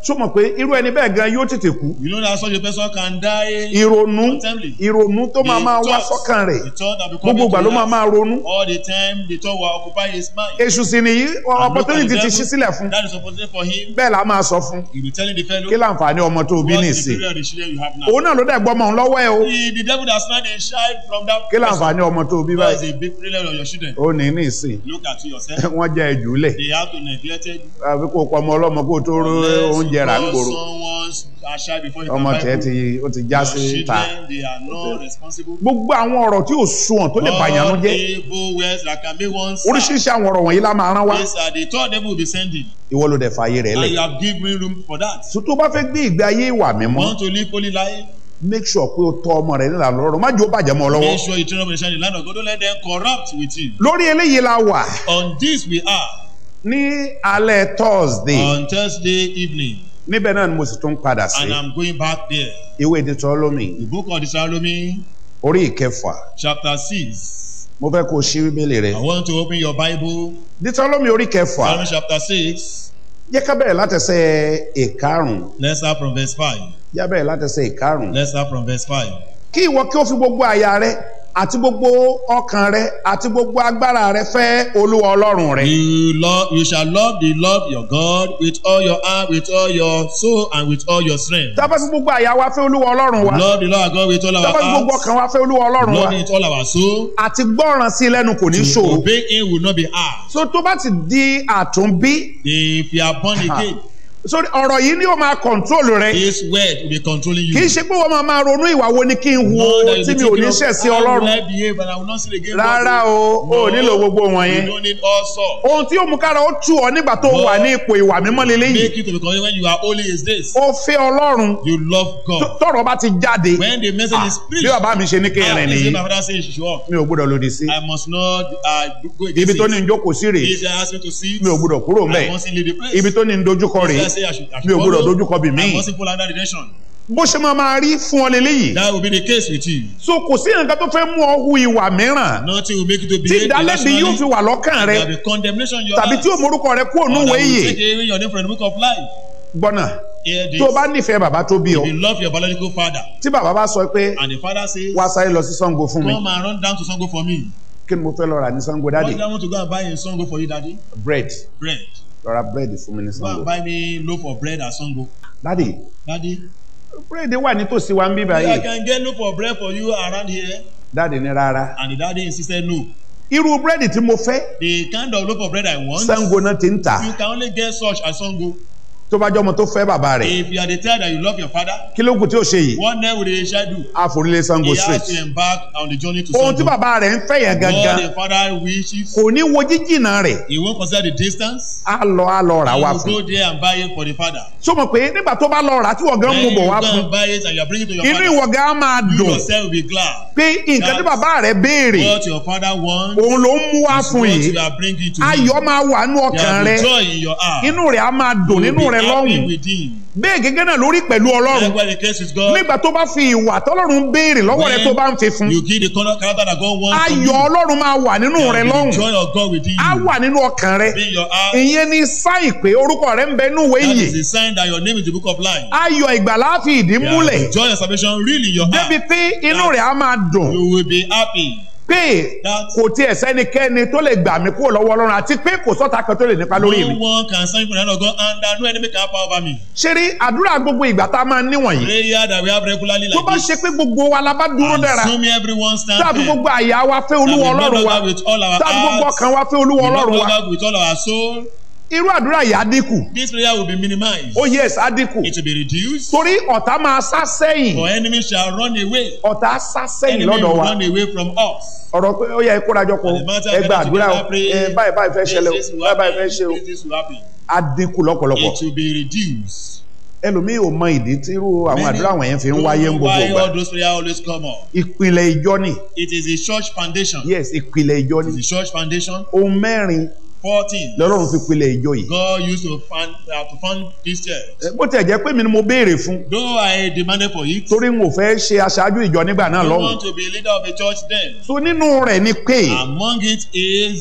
tó mọ̀ pé irú ẹni bẹ́ẹ̀ gan yóò tètè kú You know that such a person can die. ìrònú Untimely. ìrònú tó máa The máa wá thought- sọ́kàn rẹ̀ The thought that will come gbogbo ìgbà into ló máa life. máa ronú All the time, the thought will occupy his mind. èṣù sì nìyí And look at opportunity the ti devil. ṣí sílẹ̀ fún That is opportunity for him. bẹ́ẹ̀ la máa sọ fún He will telling the fellow. kí láǹfààní ọmọ tó o bí What is the nìsín period of the children you have now? òun náà ló dẹ̀ gbọ́ ọmọ òun lọ́wọ́ ẹ̀ o The, the devil that snatched a child from that kí láǹfààní ọmọ tó o bí What is báyìí a big failure of your children? ó ní nìsín Look at you yourself. wọ́n jẹ́ ẹ̀jú lẹ̀ They have to neglect it. àbí kò pọ̀ ọmọ ọlọ́mọ kó o tó ró oúnjẹ rà ń gbòòrò Someone's a child before you ọmọ can buy tiẹ̀ food. ti ó ti já Your sí ta children, they are not responsible. gbogbo àwọn ọ̀rọ̀ tí ò sunwọ̀n tó lè bàyàn All ló jẹ́ evil words that can make one sad. oríṣiríṣi àwọn ọ̀rọ̀ wọ̀nyí la máa rán wá These are the thought devil will be sending. ìwọ ló dẹ̀ fààyè rẹ̀ And lẹ̀ you have given room for that. tó tó bá fẹ́ gbé ìgbé ayé ìwà mímọ́ Want to live holy life? make sure pé o tọ́ ọmọ rẹ̀ nílànà lọ́rùn má jẹ́ ó bàjẹ́ mọ́ ọ lọ́wọ́ Make sure you train up in the shining land of God. Don't let them corrupt with you. lórí eléyìí la wà On this we are. ní alẹ́ thursday On Thursday evening. níbẹ̀ náà ni mo sì tún padà sí And I'm going back there. ìwé Deuteronomy The book of Deuteronomy, orí ìkẹfà chapter 6. mo fẹ́ kó o ṣí bíbélì rẹ̀ I want to open your Bible. Deuteronomy orí kẹfà Deuteronomy chapter 6. jẹ́ ká bẹ̀rẹ̀ látẹsẹ̀ ìkarùn Let's start from verse 5. jẹ́ bẹ̀rẹ̀ látẹsẹ̀ ìkarùn Let's start from verse 5. kí ìwọ kí o fi gbogbo àyà rẹ àti gbogbo ọkàn rẹ àti gbogbo agbára rẹ fẹ́ olúwa ọlọ́run rẹ You love, you shall love the Lord your God with all your heart, with all your soul, and with all your strength. tá a bá fi gbogbo àyà wa fẹ́ olúwa ọlọ́run wa Love the Lord our God with all tá a our bá fi gbogbo heart. ọkàn wa fẹ́ olúwa ọlọ́run wa Love him with all our soul. àti gbọ́ràn sí i lẹ́nu kò ní To ṣòro obey him will not be hard. so tó bá ti di àtúnbí If you are born again, sórí ọ̀rọ̀ yìí ni ó máa kọ̀ǹtrólù rẹ this word will be controlling you. kì í ṣe pé wọ́n máa máa ronú ìwà wo ni kí n wo Not that you tí be mi ò ní thinking ṣẹ̀ of sí how ọlọ́run will I behave and I will not sin again. rárá o o ò nílò gbogbo You wọ̀nyẹn don't need all sorts. ohun tí ó mú kára ó tù ọ nígbà tó wà ní ipò ìwà mímọ́ leléyìí Make you to be confident when you are holy is this. ó fẹ́ ọlọ́run You love God. tọ́rọ̀ bá ti jáde When the message is bí preached, bàbá mi ṣe ní kí n ah, rìn this is nìyí my father says you should walk. mi ò gbọ́dọ̀ lòdì sí I must not uh, go ibi against tó ní it. ń jókòó sí rèé This guy asked me to sit. mi ò gbọ́dọ̀ kúrò I mbẹ̀ mustn't leave the place. ibi tó ní ń dojúkọ This rèé guy say I should, I should mi ò gbọ́dọ̀ follow. dojúkọ bì I míì mustn't follow another direction. bó ṣe máa máa rí fún ọ leléyìí That will be the case with you. so kò sí nǹkan tó fẹ́ mú ọ hu ìwà mìíràn Nothing will make you to tí behave ìdálẹ́bi yóò fi irrationally. wà lọ́kàn rẹ There will be condemnation in your tàbí heart. tí òmorúkọ rẹ kúrò Or núwèé that will yìí take away your name from the book of life. gbọ́nà Hear this. tó o bá nífẹ̀ẹ́ bàbá tó bí ọ If you love your biological father tí bàbá bá sọ pé and the father says, wá sáré lọ sí Ṣàngó fún mi come and run down to Sango for me. kí ni mo fẹ́ lọ rà ní Ṣàngó What dáàdì do I want to go and buy in Sango for you, daddy? bread Bread. lọ ra bread fún mi ní Go Ṣàngó and buy me loaf of bread at Sango. dáàdì Daddy, bread wà nítòsí wa ń bí I báyìí can get loaf of bread for you around here. dáàdì ní rárá And the daddy insisted no. irú búrẹ́dì tí mo fẹ́ The kind of loaf of bread I want, Ṣàngó náà ti ń tà you can only get such at Sango. tó bá jọmọ tó fẹ́ bàbá rẹ̀ If you are the child that you love your father, kí ló kù tí ó ṣe yìí what then will the child do? àforílé Ṣàngó He street has to embark on the journey to ohun tí Sango. bàbá rẹ̀ ń fẹ́ yẹn gangan What the father wishes, kò ní wo jíjìnà rẹ̀ he won't consider the distance. á lọ á lọ rà He wá will fún go there and buy it for the father. so mọ̀ pé nígbà tó bá lọ rà tí wọ́n gan mú Then you bọ̀ wá go fún and buy it and you are bringing it to your inú father. ìwọ gan á máa You dùn yourself will be glad. pé nǹkan tí bàbá rẹ̀ béèrè What your father wants òun ló ń mú wá is fún what yìí you are bringing to him. ayọ̀ máa wà nínú There ọkàn will rẹ̀ be joy in your heart. inú rẹ̀ á máa dùn You nínú will rẹ̀ be happy lọ́hùn with him. bẹ́ẹ̀ gẹ́gẹ́ náà lórí pẹ̀lú ọlọ́run Likewise the case with God. nígbà tó bá fi ìwà tọ́lọ́run béèrè lọ́wọ́ rẹ̀ tó bá ń fi fún You give the color character that God wants from ayọ̀ you. ọlọ́run máa wà nínú There rẹ̀ will be lọ́hùn the joy of God within á you. wà nínú ọkàn rẹ̀ Be in your heart. ìyẹn ni sáìn pé orúkọ rẹ̀ ń bẹ nínú ìwé That ìyè is the sign that your name is the book of life. ayọ̀ ìgbàlá fi ìdí There múlẹ̀ is joy and salvation really in your débi heart. pé inú rẹ̀ á máa dùn You will be happy. pé That kò tiẹ̀ sẹ́nikẹ́ni tó lè gbà mí kúrò lọ́wọ́ ọlọ́run àti pé kò sọ́ta kan tó lè nípa lórí mi no one can stand from the hand of God and that no enemy can have power over me. ṣé rí àdúrà gbogbo ìgbà tá a máa ń níwọ̀nyí Prayer that we have regularly tó like bá this. ṣe pé gbogbo wa la bá dúró dára Assuming everyone stand tàbí there. gbogbo àyà wa fẹ́ olúwa That we ọlọ́run love wa God with all our tàbí gbogbo hearts. ọkàn wa fẹ́ olúwa We love ọlọ́run wa God with all our soul. irú àdúrà yìí á dínkù This prayer will be minimized. ó yes á dínkù It will be reduced. torí ọ̀tá máa sá sẹ́yìn For enemies shall run away. ọ̀tá sá sẹ́yìn Enemy lọ́dọ̀ will wa run away from us. ọ̀rọ̀ pé ó yẹ kórajọpọ̀ The matter ẹ gba that àdúrà o together pray, ẹ báyìí báyìí fẹ́ ṣẹlẹ̀ this o will báyìí báyìí fẹ́ happen, ṣe o this, this will happen. á dínkù lọ́pọ̀lọpọ̀ It will be reduced. ẹlòmíì ò mọ ìdí tí irú àwọn Many àdúrà wọ̀nyẹn fi ń don't wáyé ń know gbogbo why ìgbà all those prayers always come up. ìpìlẹ̀ ìjọ ni It is a church foundation. yes ìpìlẹ̀ ìjọ It ni is a church foundation. ohun mẹ́rin 14. lọ́lọ́run fi pilẹ̀ ìjọ yìí God used to fund, uh, to fund this church. bó tiẹ̀ jẹ́ pé mi ni mo béèrè fún Though I demanded for it, torí n ò fẹ́ ṣe aṣáájú ìjọ nígbà náà I lọ́hùn want to be a leader of a church then. so nínú rẹ̀ ni pé Among it is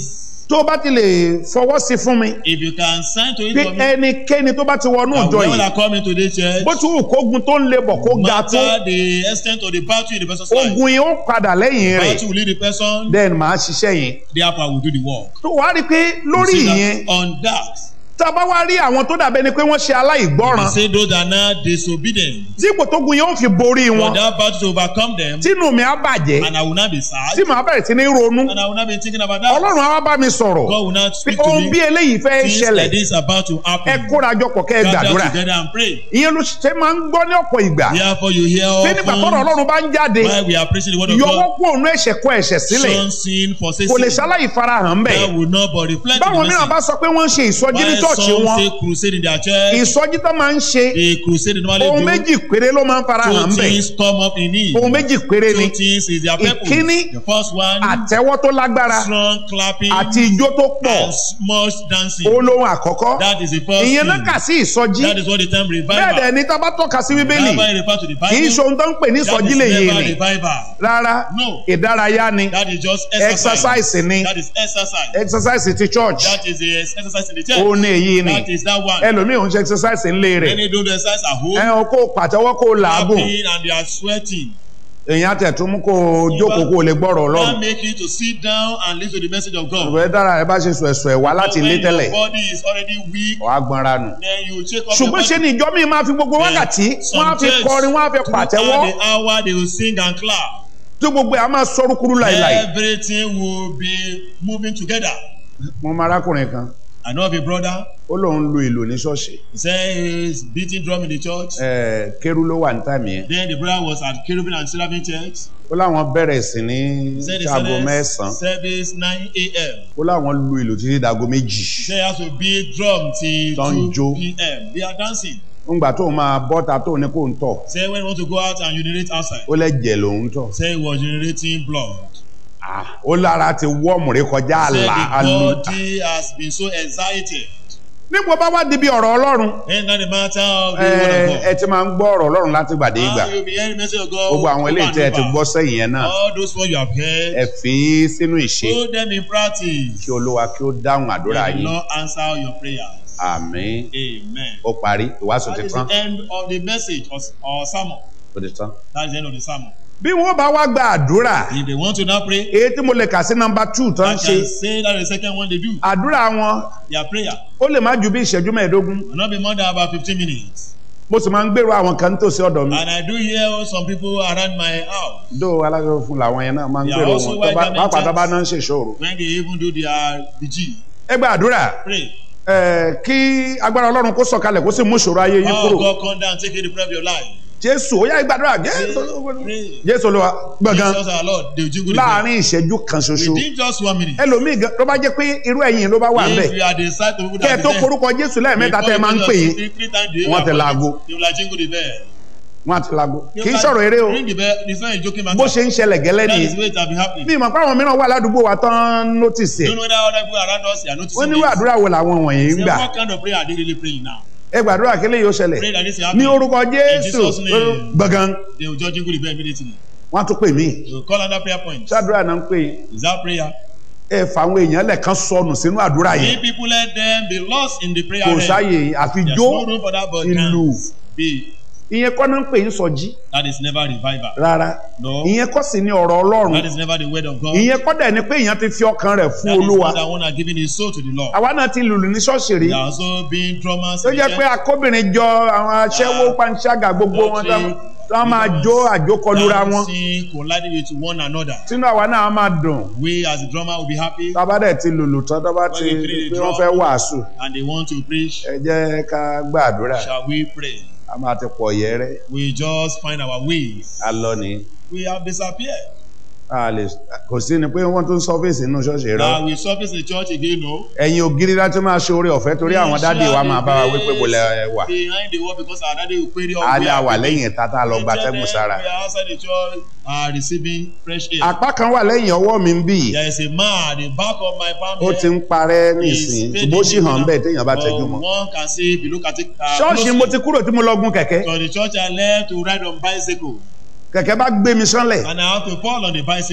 tó o bá ti lè fọwọ́ sí fún mi If you can sign to it pé for me, ẹnikẹ́ni tó bá ti wọnú and ìjọ whoever yìí that come into this church, bó ti wù kógun tó ń lebọ̀ kó ga tó matter the extent of the battle in the person's life, ogun yìí ó padà lẹ́yìn rẹ̀ battle will lead the person, then màá ṣiṣẹ́ yẹn therefore will do the work. tó wàá rí i pé lórí You see that ìyẹn on that, tá a bá wá rí àwọn tó dàbẹ́ ni pé wọ́n ṣe you aláìgbọ́ràn say those that are now disobedient, dípò tógun yẹn ó fi borí for wọn that battle to overcome them, tínú mi á bàjẹ́ and I will not be sad, tí màá bẹ̀rẹ̀ sí ní ronú and I will not be thinking about that. ọlọ́run á wá bá mi sọ̀rọ̀ God will not pé speak to ohun bí me. eléyìí fẹ́ Things ṣẹlẹ̀ like this about to ẹ happen. kórajọpọ̀ kẹ́ ẹ Gather gbàdúrà together and pray. ìyẹn ló ṣe máa ń gbọ́ ní ọ̀pọ̀ ìgbà Therefore, you hear pé nígbà tọ́rọ̀ often ọlọ́run bá ń jáde while we are preaching the word of yọwọ́ God, kú òun ẹ̀ṣẹ̀ kọ ẹ̀ṣẹ̀ sílẹ̀ shun sin, forsake kò lè sin. ṣaláì farahàn bẹ́ẹ̀ That will not but reflect in báwọn the mìíràn bá message. sọ pé wọ́n ń ṣe ìsọjí ní While tọ́ọ̀ṣì some wọn say crusade in their church, ìsọjí tó máa ń ṣe the crusade they normally ohun do, méjì péré ló máa ń farahàn two bẹ́ẹ̀ things come up in it. ohun méjì péré ni Two things is their purpose. Ìkíní, The first one, àtẹ́wọ́ tó lágbára strong clapping àti ijó tó pọ̀ and much dancing. olóhùn àkọ́kọ́ That is the first ìyẹn náà thing. kà sí ìsọjí That is what the term bẹ́ẹ̀ revival. dẹ̀ ni tá a bá tọ́ka sí bíbélì Revival refer to the kì í Bible. ṣe ohun tó ń pè ní That ìsọjí is lè yé never ni revival. rárá No. ìdárayá ni That is just exercise. exercise ni That is exercise. exercise ti church That is the exercise in the church. ó ní èyí ni That is that one. ẹlòmíì ò ń ṣe exercise ńlé rẹ̀ Many do the exercise at home. ẹ ò kó pàtẹ́wọ́ kó làágùn Clapping and they are sweating. èèyàn àtẹ̀tún mú kó o jókòó kó o lè gbọ́rọ̀ That ọlọ́run make you to sit down and listen to the message of God. ìwé dára rẹ bá ṣe sùn ẹ̀sùn ẹ̀wá láti ilé When tẹ́lẹ̀ your body is already weak, wàá gbọ́nra nù. then you check up ṣùgbọ́n ṣe your ni ìjọ mi máa fi gbogbo wákàtí wọ́n á fi kọrin wọ́n á fi pàtẹ́wọ́ the hour they will sing and clap. tí gbogbo ẹ̀ á máa sọ rúkúrú láìláì. Everything will be moving together. mo máa arákùnrin kan I know of a brother. ó lóun lu ìlù ní ṣọ́ọ̀ṣì He said he's beating drum in the church. Ẹ̀, kérú ló wà ní tàmí yẹn Then the brother was at Cherubim and Seraphim Church. ó láwọn bẹ̀rẹ̀ sí ní He said the ṣaago service, mẹ́sàn-án service 9 a.m. ó láwọn lu ìlù títí dago méjì He said he has to beat drum till Tó ń 2 jó. p.m. They are dancing. ńgbà tóun máa bọ́ta tóun ní kó ń tọ̀ Say when you want to go out and urinate outside. ó lẹ́jẹ̀ lòun tọ̀ Say he was urinating blood. Ah, ó lára ti wọ́ọ̀mù rí kọjá Say àlà the àlù body has been so excited. nígbà bá wá débi ọ̀rọ̀ ọlọ́run Ain't that the matter of the ẹ word of ẹ God? ti máa ń gbọ́ ọ̀rọ̀ ọlọ́run láti gbàdé ìgbà Now you'll be hearing the message of God. gbogbo àwọn over eléyìí and tẹ́ ẹ ti over. gbọ́ sẹ́yìn yẹn náà All those words you have ẹ heard, fi í sínú ìṣe put them in practice. kí olúwa kí ó dáhùn àdúrà May the yín Lord answer your prayers. àmín Amen. ó parí ìwàásù That ti is tán the end of the message or, or sermon. ó ti tán. That is the end of the sermon. bí wọ́n bá wá gba àdúrà If they want to now pray, èyí tí mo lè kà sí nọ́mbà two tó ń I ṣe can say that is the second one they do. àdúrà wọn Their prayer ó lè má ju bí ìṣẹ́jú mẹ́ẹ̀ẹ́dógún will not be more than about 15 minutes. mo sì máa ń gbèrò àwọn kan nítòsí ọ̀dọ̀ mi And I do hear some people around my house dó alájọ fún làwọn yẹn náà máa ń They are gbèrò also wọn tó bá white pàápàá tó bá garment náà ń ṣèṣòro. when they even do their vigil. ẹ gba àdúrà Pray. ẹ, kí agbára ọlọ́run kó sọ̀kalẹ̀ kó sì mú ìṣòro ayé yín Oh kúrò God, come down and take the prayer of your life. jésù ó yá ìgbàdúrà Pray. jésù Pray. jésù olúwa gbọ̀ngàn Jesus our Lord, they will jingle the bell. láàrin ìṣẹ́jú kan ṣoṣo Within just one minute. ẹlòmíì gan tó bá jẹ́ pé irú ẹ̀yìn ló bá wà ń bẹ̀ If you are the side of people kẹ́ ẹ that tó is there, korúkọ jésù lẹ́ẹ̀mẹ́ta tẹ́ ẹ máa ń pè yín Wọ́n wọ́n ti laago. They will like jingle the bell. wọ́n á ti lago They kì í will sọ̀rọ̀ eré o Ring the bell. It's not a joking matter. bó ṣe ń ṣẹlẹ̀ gẹ́lẹ́ That nìyí is the way it has been happening. bí ìmọ̀ pé àwọn mìíràn wà ládùúgbò wa tán nọ́tìsì ẹ̀ Don't know whether other people around us are ó noticing ní this. àdúrà wo làwọn wọ̀nyí ń Say, gbà what kind of prayer are they really praying now? ẹ gbàdúrà kí lè yóò ṣẹlẹ̀ Pray that this is ní happening. orúkọ jésù Jesus' name. gbọ̀ngàn They will just jingle the bell immediately. wọ́n á tún pè mí They will call another prayer point. ṣáàdúrà náà ń pè é Is that prayer? ẹ fà àwọn èèyàn lẹ́ẹ̀kan sọnù sínú àdúrà yìí If people let them be lost in the prayer kò realm, sáyè àfi there's jó no room for that but ìlú dance. Be. ìyẹn kọ́ náà ń pè ń sọjí That is never revival. rárá No. ìyẹn kọ́ sì ní ọ̀rọ̀ ọlọ́run That is never the word of God. ìyẹn kọ́ dẹ̀ ni pé èèyàn ti fi ọkàn rẹ̀ fún That is olúwa not that one are giving his soul to the Lord. àwa náà ti lùlù ní ṣọ́ọ̀ṣì rí They are also being drummers. tó in the jẹ́ pé church. akóbìnrin jọ àwọn aṣẹ́wó panṣágà gbogbo wọn tán tán máa jó àjókọlura wọn Dancing, colliding with one another. sínú àwa náà máa dùn We as a drummer will be happy tábà dẹ̀ ti lùlù tán tó bá ti When we play the pé wọ́n drum. fẹ́ wàásù and they want to preach. ẹ jẹ́ ká gbàdúrà Shall we pray? a máa ti pọ̀ yẹ́rẹ́ We just find our ways. a lọ ní We have disappeared. a lè kò sí ni pé wọ́n tún sọ́fíìsì nínú ṣọ́ọ̀ṣì rẹ Now we surface the church again, no? ẹ̀yin ògiri láti máa ṣe oore ọ̀fẹ́ torí àwọn dádì wa máa bá wa wípé bò lẹ wà Behind the wall because our daddy will query all á we lé are àwà doing. lẹ́yìn ìta tá a lọ We gba tell tẹ́gùn them sára We are outside the church are receiving fresh air. apá kan wà lẹ́yìn ọwọ́ mi ń bì There is a man at the back of my palm ó here. ti ń parẹ́ He is nísìnyí fading ṣùgbọ́n ó sì hàn now. bẹ́ẹ̀ téèyàn bá But tẹ́jú mọ́ One can see if you look at it. Uh, ṣọ́ọ̀ṣì mo ti closely. kúrò tí mo lọ gun kẹ̀kẹ́ So the church I left to ride on bicycle kẹ̀kẹ́ bá gbé mi sánlẹ̀ and I have to fall on the bicycle.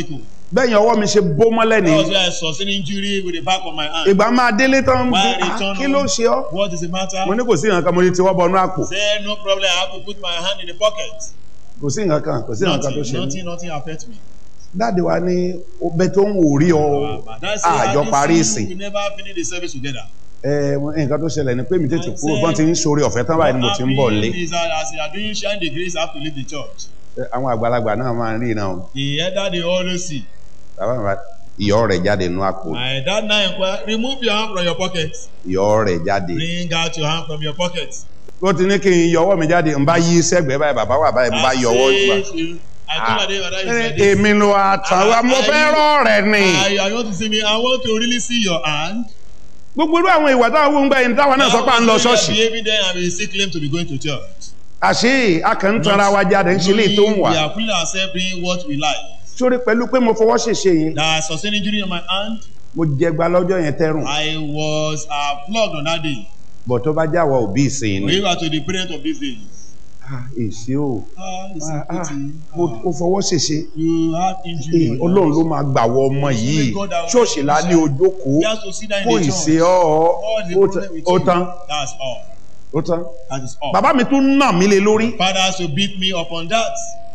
bẹ́yìn ọwọ́ mi ṣe bó mọ́lẹ̀ That ní was where I sustained injury with the back of my hand. ìgbà máa délé tán Why bí, return "Ah, kí ló home? ṣe ọ́ What is the matter? mo ní kò sí nǹkan kan mo ní tiwọ́ bọnú àpò Say no problem. I have to put my hand in the pocket. kò sí nǹkan kan kò sí nǹkan kan tó Nothing, ṣe mí nothing, nothing affect me. dáàdi wa ní ọbẹ̀ tó ń wò rí ọ But that's àjọ it. parí I ìsìn We never finish the service together. ẹ nǹkan tó ṣẹlẹ̀ ni pé mi tètè kúrò bọ́n ti ń sori ọ̀fẹ́ tán báyìí ni mo ti ń bọ̀ lé What happened is that as you are doing shine the grace, I have to leave the church. Ẹ, àwọn àgbàlagbà náà máa ń rí iná o The elder they always see. bàbá mi bá ìyọ́ rẹ̀ jáde nínú àpò My dad now inquire, remove your hand from your pocket. ìyọ́ rẹ̀ jáde Bring out your hand from your pocket. ó ti ní kí n yọ ọwọ́ mi jáde n bá yí sẹ́gbẹ̀ẹ́ báyìí bàbá wà báyìí n bá yọ ọwọ́ I gbà. say to- I told my dad, "Father, you Ẹ, said this." èmi ló àtàwọn mo fẹ́ rọ̀ rẹ̀ ni I, I want to see me. I want to really see your hand. gbogbo irú àwọn ìwà táwọn ohun gbà yẹn táwọn náà sọ pé à ń lọ ṣọ́ọ̀ṣì Behaving there and we still claim to be going to church. àṣé a kàn ń tanra wa jáde ń ṣe lè tó ń wà We are putting ourselves doing what we like. sórí pẹ̀lú pé mo fọwọ́ ṣèṣe yẹn That I sustained injury on my hand. mo jẹgba lọ́jọ́ yẹn tẹ́rùn I was uh, flogged on that day. bọ̀ tó bá jáwọ́ òbí ìsìn ni We were to the parent of these days. Ah, èsì o Ah, it's Ah, a ah, pity. ó ó fọwọ́ ṣèṣe You have injury. Ee, on ọlọ́run your ló máa gbà wọ ọmọ yìí ṣọ́ọ̀ṣì lá ní ojókòó You have to sit down kó in the ìṣe church. ọ́ What's the ó problem tán- with ó you? tán That's all. ó tán That is all. bàbá mi tún nà mí lé lórí Father has to beat me upon that.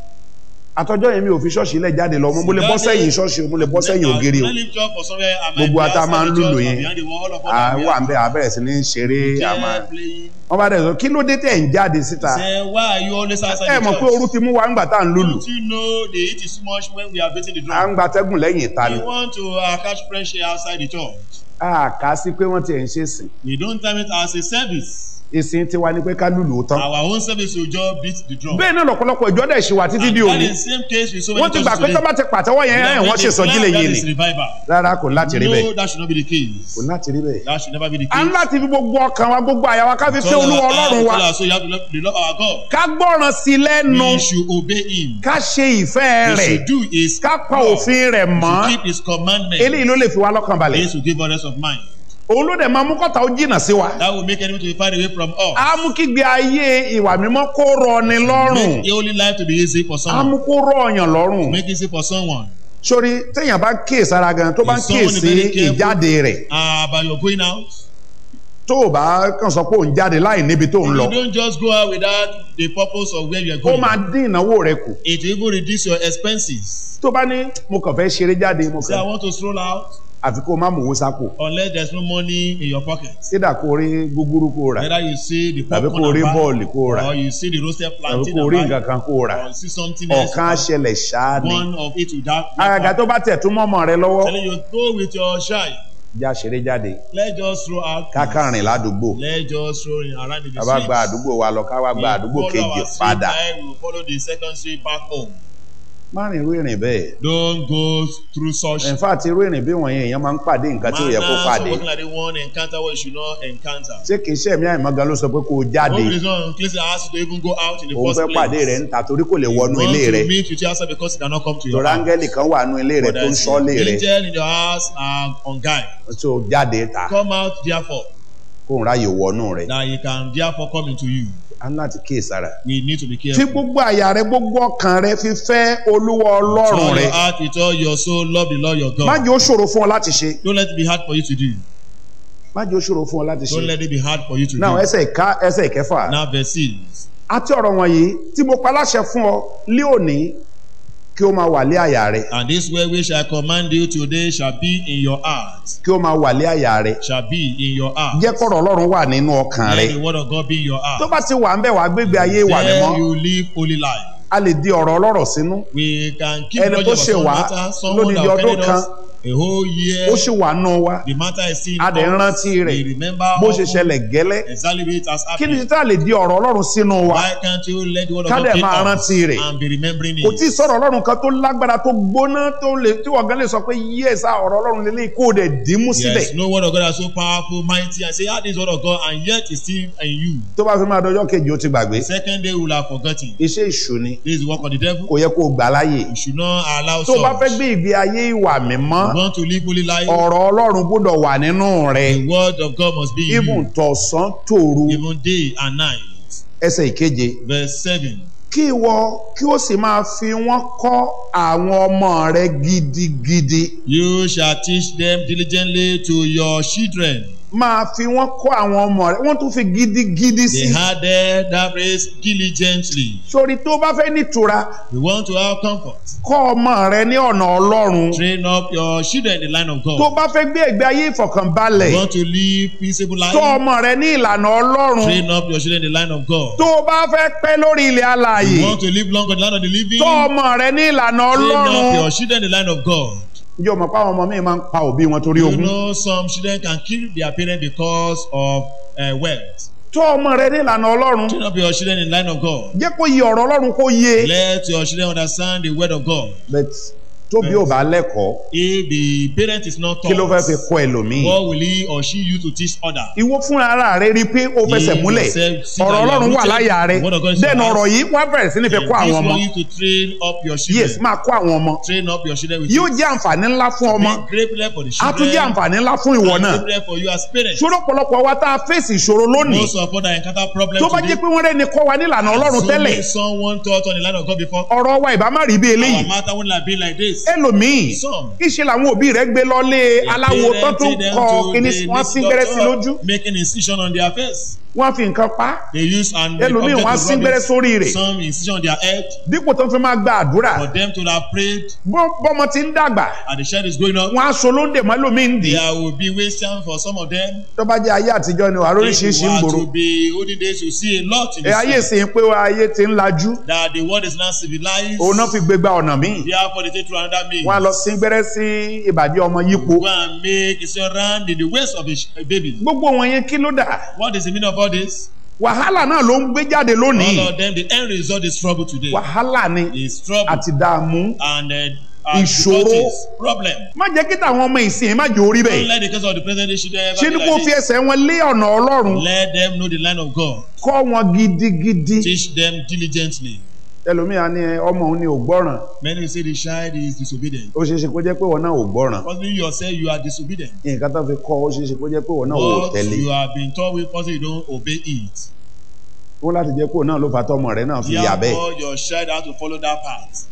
àtọjọ́ yẹn mi ò fi ṣọ́ọ̀ṣì lẹ̀ jáde lọ mo mo lè bọ́ sẹ́yìn ṣọ́ọ̀ṣì o mo lè bọ́ sẹ́yìn ògiri o I lift up for somewhere and my Gbogbo wa tá a máa ń behind the lùlù church yẹn. or behind the wall of à other wà ń bẹ àbẹ̀rẹ̀ sí ní ṣeré àmà Chair playing. wọ́n bá dẹ̀ sọ kí ló dé tẹ̀ ń jáde síta Say, why are you always outside ẹ the mọ̀ pé church? ooru ti mú wa ńgbà tá à ń lùlù Don't you know the heat is too much when we are beating the à ń drum? gbatẹ́gùn lẹ́yìn ìta ni We want to uh, catch fresh air outside the church. a kà á sí pé wọ́n ti ẹ̀ ń ṣe sìn We don't time it as a service. ìsìn tiwa ni pé ká lùlù ó tán Our own service will just beat the drum. bẹ́ẹ̀ náà lọ́pọ̀lọpọ̀ ìjọ dẹ̀ ṣì wà títí And di that òní is same case with so many wọ́n ti gbà churches pé tó bá today. ti pàtẹ́wọ́ yẹn ẹ̀ wọ́n ṣe sọjí lè yé That ni is revival. rárá kò láti rí bẹ́ẹ̀ No, that should not be the case. kò láti rí bẹ́ẹ̀. That should never be the a ń case. láti fi gbogbo ọkàn wa gbogbo àyà wa ká fi fẹ́ Tell olúwa our ọlọ́run heart, wa tell our soul, you have to love, to love our God. ká gbọ́ràn sí i lẹ́nu We should obey him. ká ṣe ìfẹ́ We rẹ̀ should do his ká pa law. òfin rẹ̀ We mọ́ should keep his commandments. eléyìí ló lè fi wá lọ́kàn balẹ̀ This will give us rest of mind. òun ló dẹ̀ máa mú kọ́ta ó jìnnà sí wa That will make enemy to be far away from us. á mú kígbe ayé ìwà mímọ́ kó rọ ni lọ́rùn Make the holy life to be easy for á someone. mú kó rọ ọyàn lọ́rùn Make it easy for someone. sórí téèyàn bá kíyèsára gan tó bá ń If someone is kíyèsí very careful- ìjáde rẹ̀ Uh, but you're going out. tó o bá kàn sọ pé òun jáde láì níbi tó ń lọ You don't just go out without the purpose of where you are ó going. máa dín ìnáwó rẹ̀ kù It will even reduce your expenses. tó bá ní mo kàn fẹ́ ṣeré jáde mo Say, I kàn want to stroll out àfi kó o má mú owó sápò unless there's no money in your pocket. sídà kó o rí gúgúrú kó o rà Whether you see the tàbí popcorn kó o rí and buy, bọ́ọ̀lì kó o rà or you see the roasted tàbí plantain kó o rí and nǹkan buy, kan kó o rà or you see something else. ọ̀kan á ṣẹlẹ̀ ṣáá ni One of it without. àgàgà tó bá tẹ̀ tún mọ́mọ́ rẹ lọ́wọ́ Telling you go with your shy. já ṣeré jáde Let's just throw out. kákàrìn ládùúgbò Let's just throw in around in the bàbá gba streets. àdúgbò wa lọ ká wá gba We àdúgbò follow kejì our street padà line, we will follow the second street back home. má rìn irú ìrìn bẹ́ẹ̀ Don't go through such in fact irú ìrìn bí wọ̀nyẹn èèyàn máa ń pàdé nǹkan tí ó yẹ kó manners pàdé of working like the one encounter what you should not encounter. ṣé kìí ṣe ẹ̀mí àìmọ́gan ló sọ pé kó o jáde One reason includes I ask you to even go out in the òun first fẹ́ place. pàdé rẹ̀ ń ta torí kò lè wọnú Want ilé to rẹ̀ meet with you outside because he cannot come to your torí house. áńgẹ́lì kan wà nú ilé rẹ̀ But tó ń there's ṣọ́lé an rẹ̀ angel in your house and on guide. tó o jáde ta Come out therefore kó o ráyè wọnú rẹ̀ that he can therefore come into you. á ní láti kíyèsára. We need to be fi careful. gbogbo àyà rẹ gbogbo ọkàn rẹ fi fẹ́ olúwa With ọlọ́run all rẹ your heart, with all your soul, love the Lord your má God. jẹ́ ó ṣòro fún ọ láti ṣe Don't let it be hard for you to do. má jẹ́ ó ṣòro fún ọ láti Don't ṣe. let it be hard for you to náà do. ẹsẹ̀ ìka ẹsẹ̀ ìkẹfà Now verse 6. àti ọ̀rọ̀ wọ̀nyí tí mo pa láṣẹ fún ọ lé òní kí ó máa wà lé àyà rẹ And this way which I command you today shall be in your heart. kí ó máa wà lé àyà rẹ Shall be in your heart. jẹ́ kọ́rọ̀ ọlọ́run wà nínú ọkàn rẹ Let the word of God be in your tó heart. bá ti wà ń bẹ̀ wá gbégbé ayé wà Then mímọ́ you live holy life. a lè di ọ̀rọ̀ ọlọ́rọ̀ sínú We can keep Ẹni grudge tó about ṣe some wá matter. Someone that lódidi ọdún offended us a whole year. ó sì wà nù wa The matter is still in a dẹ̀ ń us. rántí rẹ̀ We remember bó how ṣe ṣẹlẹ̀ gẹ́lẹ́ exactly it has kí ni happened. títà lè di ọ̀rọ̀ ọlọ́run sínú wa Why can't you let the word of Ká God dẹ̀ take máa us rántí rẹ̀. and be remembering kò tí ì it? sọ̀rọ̀ ọlọ́run kan tó lágbára tó gbóná tó lè tí wọ́n gan lè sọ pé yíyẹ̀sà ọ̀rọ̀ ọlọ́run lélẹ́yìí kó o dẹ̀ dì í mú síbẹ̀ Yes, no word of God is so powerful, mighty, and say, ah, this word of God, and yet it's still in you. tó bá fi máa dọjọ́ kejì ó ti gbàgbé Second day, we will have forgotten. iṣẹ́ ìṣù ni This is the work of the devil. kò yẹ kó o gbà láàyè You should not allow tó o bá fẹ́ such. gbé ìgbé ayé ìwà mímọ́ You want to live holy life, ọ̀rọ̀ ọlọ́run gbọ́dọ̀ wà nínú rẹ the word of God must be in even you, tọ̀sán tòru even day and night. ẹsẹ̀ ìkeje Verse 7. kí ìwọ kí ó sì máa fi wọ́n kọ́ àwọn ọmọ rẹ gidigidi You shall teach them diligently to your children. máa fi wọ́n kọ́ àwọn ọmọ rẹ wọ́n tún fi gidigidi sí They added that phrase diligently. sórí tó bá fẹ́ nítura We want to have comfort. kọ́ ọmọ rẹ ní ọ̀nà ọlọ́run Train up your children in the line of tó God. bá fẹ́ gbé ẹ̀gbẹ́ ayé We ìfọ̀kànbalẹ̀ want to live peaceable tọ́ life. ọmọ rẹ ní ìlànà ọlọ́run Train up your children in the line of God. tó o bá fẹ́ pẹ́ lórí ilẹ̀ alààyè We want to live long on the land of the living. tọ́ ọmọ rẹ ní ìlànà Train up ọlọ́run your children in the line of God. ǹjẹ́ o mọ̀ pé àwọn ọmọ mi máa ń pa òbí wọn torí You ogún know some children can kill their parents because of uh, wealth. tọ́ ọmọ rẹ ní ìlànà ọlọ́run Train up your children in the line of God. jẹ́ kó yí ọ̀rọ̀ ọlọ́run kó yé Let your children understand the word of God. but tóbi ò bá lẹ́kọ̀ọ́ If the parent is not kí ló fẹ́ fi taught, kọ́ ẹlòmíì what will he or she use to teach others? ìwọ fúnra ara rẹ rí i pé ó fẹsẹ̀ You múlẹ̀ yourself see ọ̀rọ̀ that you are ọlọ́run wà rooted. láyà rẹ The word of God is dẹ́nu your ọ̀rọ̀ eyes. yìí wá bẹ̀rẹ̀ sí ní fi And kọ́ this àwọn ọmọ want you to train up your children. yes máa kọ́ àwọn ọmọ Train up your children with yóò it. jẹ́ àǹfààní ńlá fún ọmọ Be great level for the á tún jẹ́ children. àǹfààní ńlá fún ìwọ and náà great level for you as parents. ṣòro pọ̀lọpọ̀ wa tá a fèsì ìṣòro lónìí Most of us that encounter problems tó bá today. jẹ́ pé wọ́n rẹ́ni kọ́ wa nílànà ọlọ́run so tẹ́lẹ̀ many someone taught on the line of God before. ọ̀rọ̀ wa ìbá má rí bí eléyìí Our matter wouldn't have been like this. ẹlòmíì Some. ìṣe làwọn òbí rẹ gbé lọlé aláwo tó Parents tún take them kọ to kíní the wọn sín gbẹ́rẹ́ sí doctor, lójú Making incision on their face. wọn fi nǹkan pa á. They use and the ẹlòmíì object wọn á to sín rub gbẹ́rẹ́ it. sórí rẹ̀ Some incision on their head. dípò tó fi máa gba àdúrà For them to have prayed bọ́- bọ́mọ ti ń dàgbà and the child is going up. wọn á so lóńdè mọ́ lómi ń dì í There will be wasting for some of them. tó bá jẹ́ ayé àtijọ́ ni wàá If lóríṣiríṣi you ń are gbòòrò to be olden days, you see a lot in ẹ ayé this sì ń pé ayé ti ń lajú that the world is now civilized. òun náà fi gbégbá ọ̀nà míì Therefore, they take to another means. wọn á lọ sín gbẹ́rẹ́ sí ìbàdí ọmọ yípo Go and make incision round in the waist of a sh- a baby. gbogbo wọn yẹn kí ló dà What is the meaning of all this? wàhálà náà ló ń gbé jáde lónìí All of them, the end result is trouble today. wàhálà ni Is trouble àti dààmú and uh, and Ìṣòro. difficulties, problem. má jẹ́ kí tàwọn ọmọ ìsìn má jẹ́ orí Don't bẹ́ẹ̀ let the case of the present day should ever ṣé be ni kò like fi this. ẹsẹ̀ wọn lé ọ̀nà ọlọ́run Let them know the line of God. kọ́ wọn gidigidi Teach them diligently. ẹlòmíà ni ọmọ òun ni ò gbọ́ràn Many will say the child is disobedient. ó ṣeé ṣe kó jẹ́ pé wọn náà ò gbọ́ràn Possibly you yourself you are disobedient. nǹkan tó fi kọ́ ó ṣeé ṣe kó jẹ́ pé wọn náà ò What tẹ̀lé you have been taught with, possibly you don't obey it. wọn láti jẹ́ pé òun náà ló fà tọmọ rẹ̀ náà fi yà bẹ́ẹ̀ Therefore, your child has to follow that path.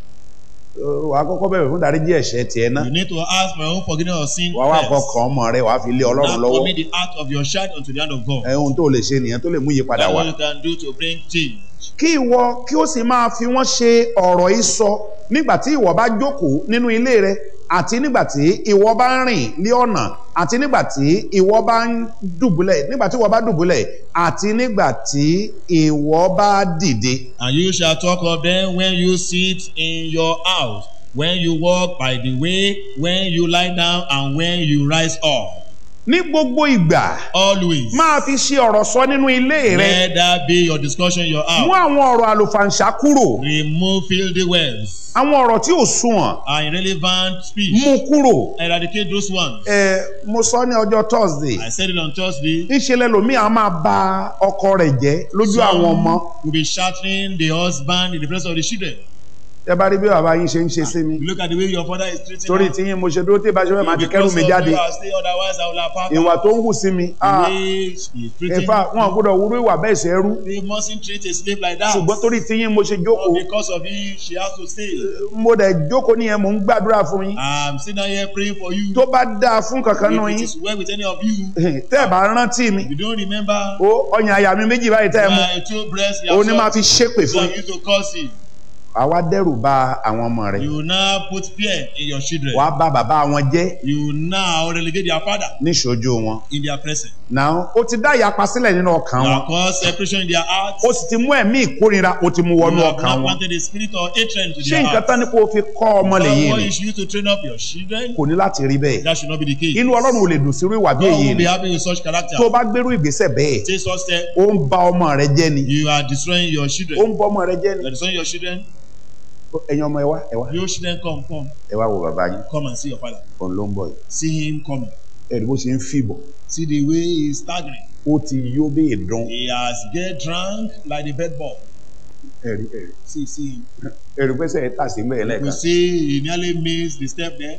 wàá kọ́kọ́ bẹ̀rẹ̀ fún dáríjì ẹ̀ṣẹ̀ tiẹ̀ náà You need to ask for your own forgiveness of sin wàá wà first. kọkàn ọmọ rẹ̀ wàá fi lé ọlọ́run Now lọ́wọ́ commit the act of your child unto the hand of God. ẹ ohun tó lè ṣe nìyẹn tó lè mú ìyípadà That's wá. what you can do to bring change. kí ìwọ kí ó sì máa fi wọ́n ṣe ọ̀rọ̀ ìsọ nígbà tí ìwọ bá jókòó nínú ilé rẹ àti nígbà tí ìwọ bá ń rìn ní ọ̀nà àti nígbà tí ìwọ bá ń dùbúlẹ̀ nígbà tí ìwọ bá dùbúlẹ̀ àti nígbà tí ìwọ bá dìde. And you shall talk of them when you sit in your house, when you walk by the way, when you lie down, and when you rise up. ní gbogbo ìgbà Always. máa fi ṣe ọ̀rọ̀ sọ nínú ilé rẹ Let that be your discussion in your mú house. àwọn ọ̀rọ̀ àlùfàǹṣá kúrò Remove filthy words àwọn ọ̀rọ̀ tí ò sunwọ̀n and irrelevant speech. mú kúrò. Eradicate those ones. ẹ mo sọ ní ọjọ́ thursday I said it on Thursday. níṣẹ́ lẹ́lòmíì á máa ba ọkọ rẹ̀ jẹ́ lójú àwọn ọmọ will be shattering the husband in the presence of the children. ẹ bá rí bí bàbá yín ṣe ń ṣe sí mi You look at the way your father is treating torí her. tí yín mo ṣe dúró tí ìbáṣe fẹ́ máa ti kẹ́rù Because mi of jáde you, I'll stay, otherwise I will have packed ìwà out. tó ń hù sí mi The ah, way she is treating ẹ̀fà wọn gbọ́dọ̀ wúrú ìwà bẹ́ẹ̀ ṣe rú They mustn't treat a slave like that. ṣùgbọ́n torí tí yín mo ṣe jókòó But because of you, she has to stay. mo dẹ̀ jókòó nìyẹn mò ń gbàdúrà fún yín I'm sitting down here praying for you. tó bá dáa fún kankan nù If it yín is well with any of you, tẹ́ ẹ̀ bá rántí mi if you don't remember, ó ọyàn àyà mi méjì báyìí tẹ́ ẹ mú my two breasts, you òun ni máa have fi ṣépè so fún you yín to curse it. àwa dẹ́rù bà àwọn ọmọ rẹ̀ You will now put fear in your children. wàá bá bàbá wọn jẹ́ You will now relegate their father níṣojú wọn in their presence. náà ó ti dá ìyapa sílẹ̀ nínú ọkàn You wọn have caused separation in their hearts. ó sì ti mú ẹ̀mí ìkórira ó ti mú You wọnú have ọkàn now wọn planted a spirit of hatred into ṣé their nǹkan hearts. tán ni kó o fi kọ́ ọmọ lèyí What ni you should use to train up your children, kò ní láti rí bẹ́ẹ̀ that should not be the case. inú ọlọ́run ò lè dùn sírú ìwà bí God èyí will ni be happy with such character. tó o bá gbérú ìgbésẹ̀ bẹ́ẹ̀ Take such step, ó ń ba ọmọ rẹ jẹ́ ni you are destroying your ó children. ń bọ ọmọ rẹ jẹ́ ni You are destroying your children. ẹ̀yin ọmọ ẹ wá ẹ wá Your children come, come, ẹ wá wo bàbá yín come and see your father. òun ló ń bọ̀ yìí See him coming. ẹ̀rí bó ṣe ń fìbọ̀ See the way he is staggering. ó ti yó bí ìdán He has get drunk like the bed ball. ẹ̀rí ẹ̀rí See, see him. ẹ̀rí pẹ́sẹ̀ ẹ̀ tà sí mẹ́ẹ̀ You lẹ́ẹ̀kan see, he nearly missed the step there.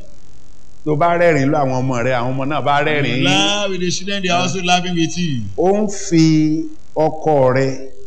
tó bá rẹ́rìn lọ àwọn ọmọ rẹ àwọn ọmọ náà bá rẹ́rìn Laugh with the children, they are also laughing with you. ó ń fi ọkọ rẹ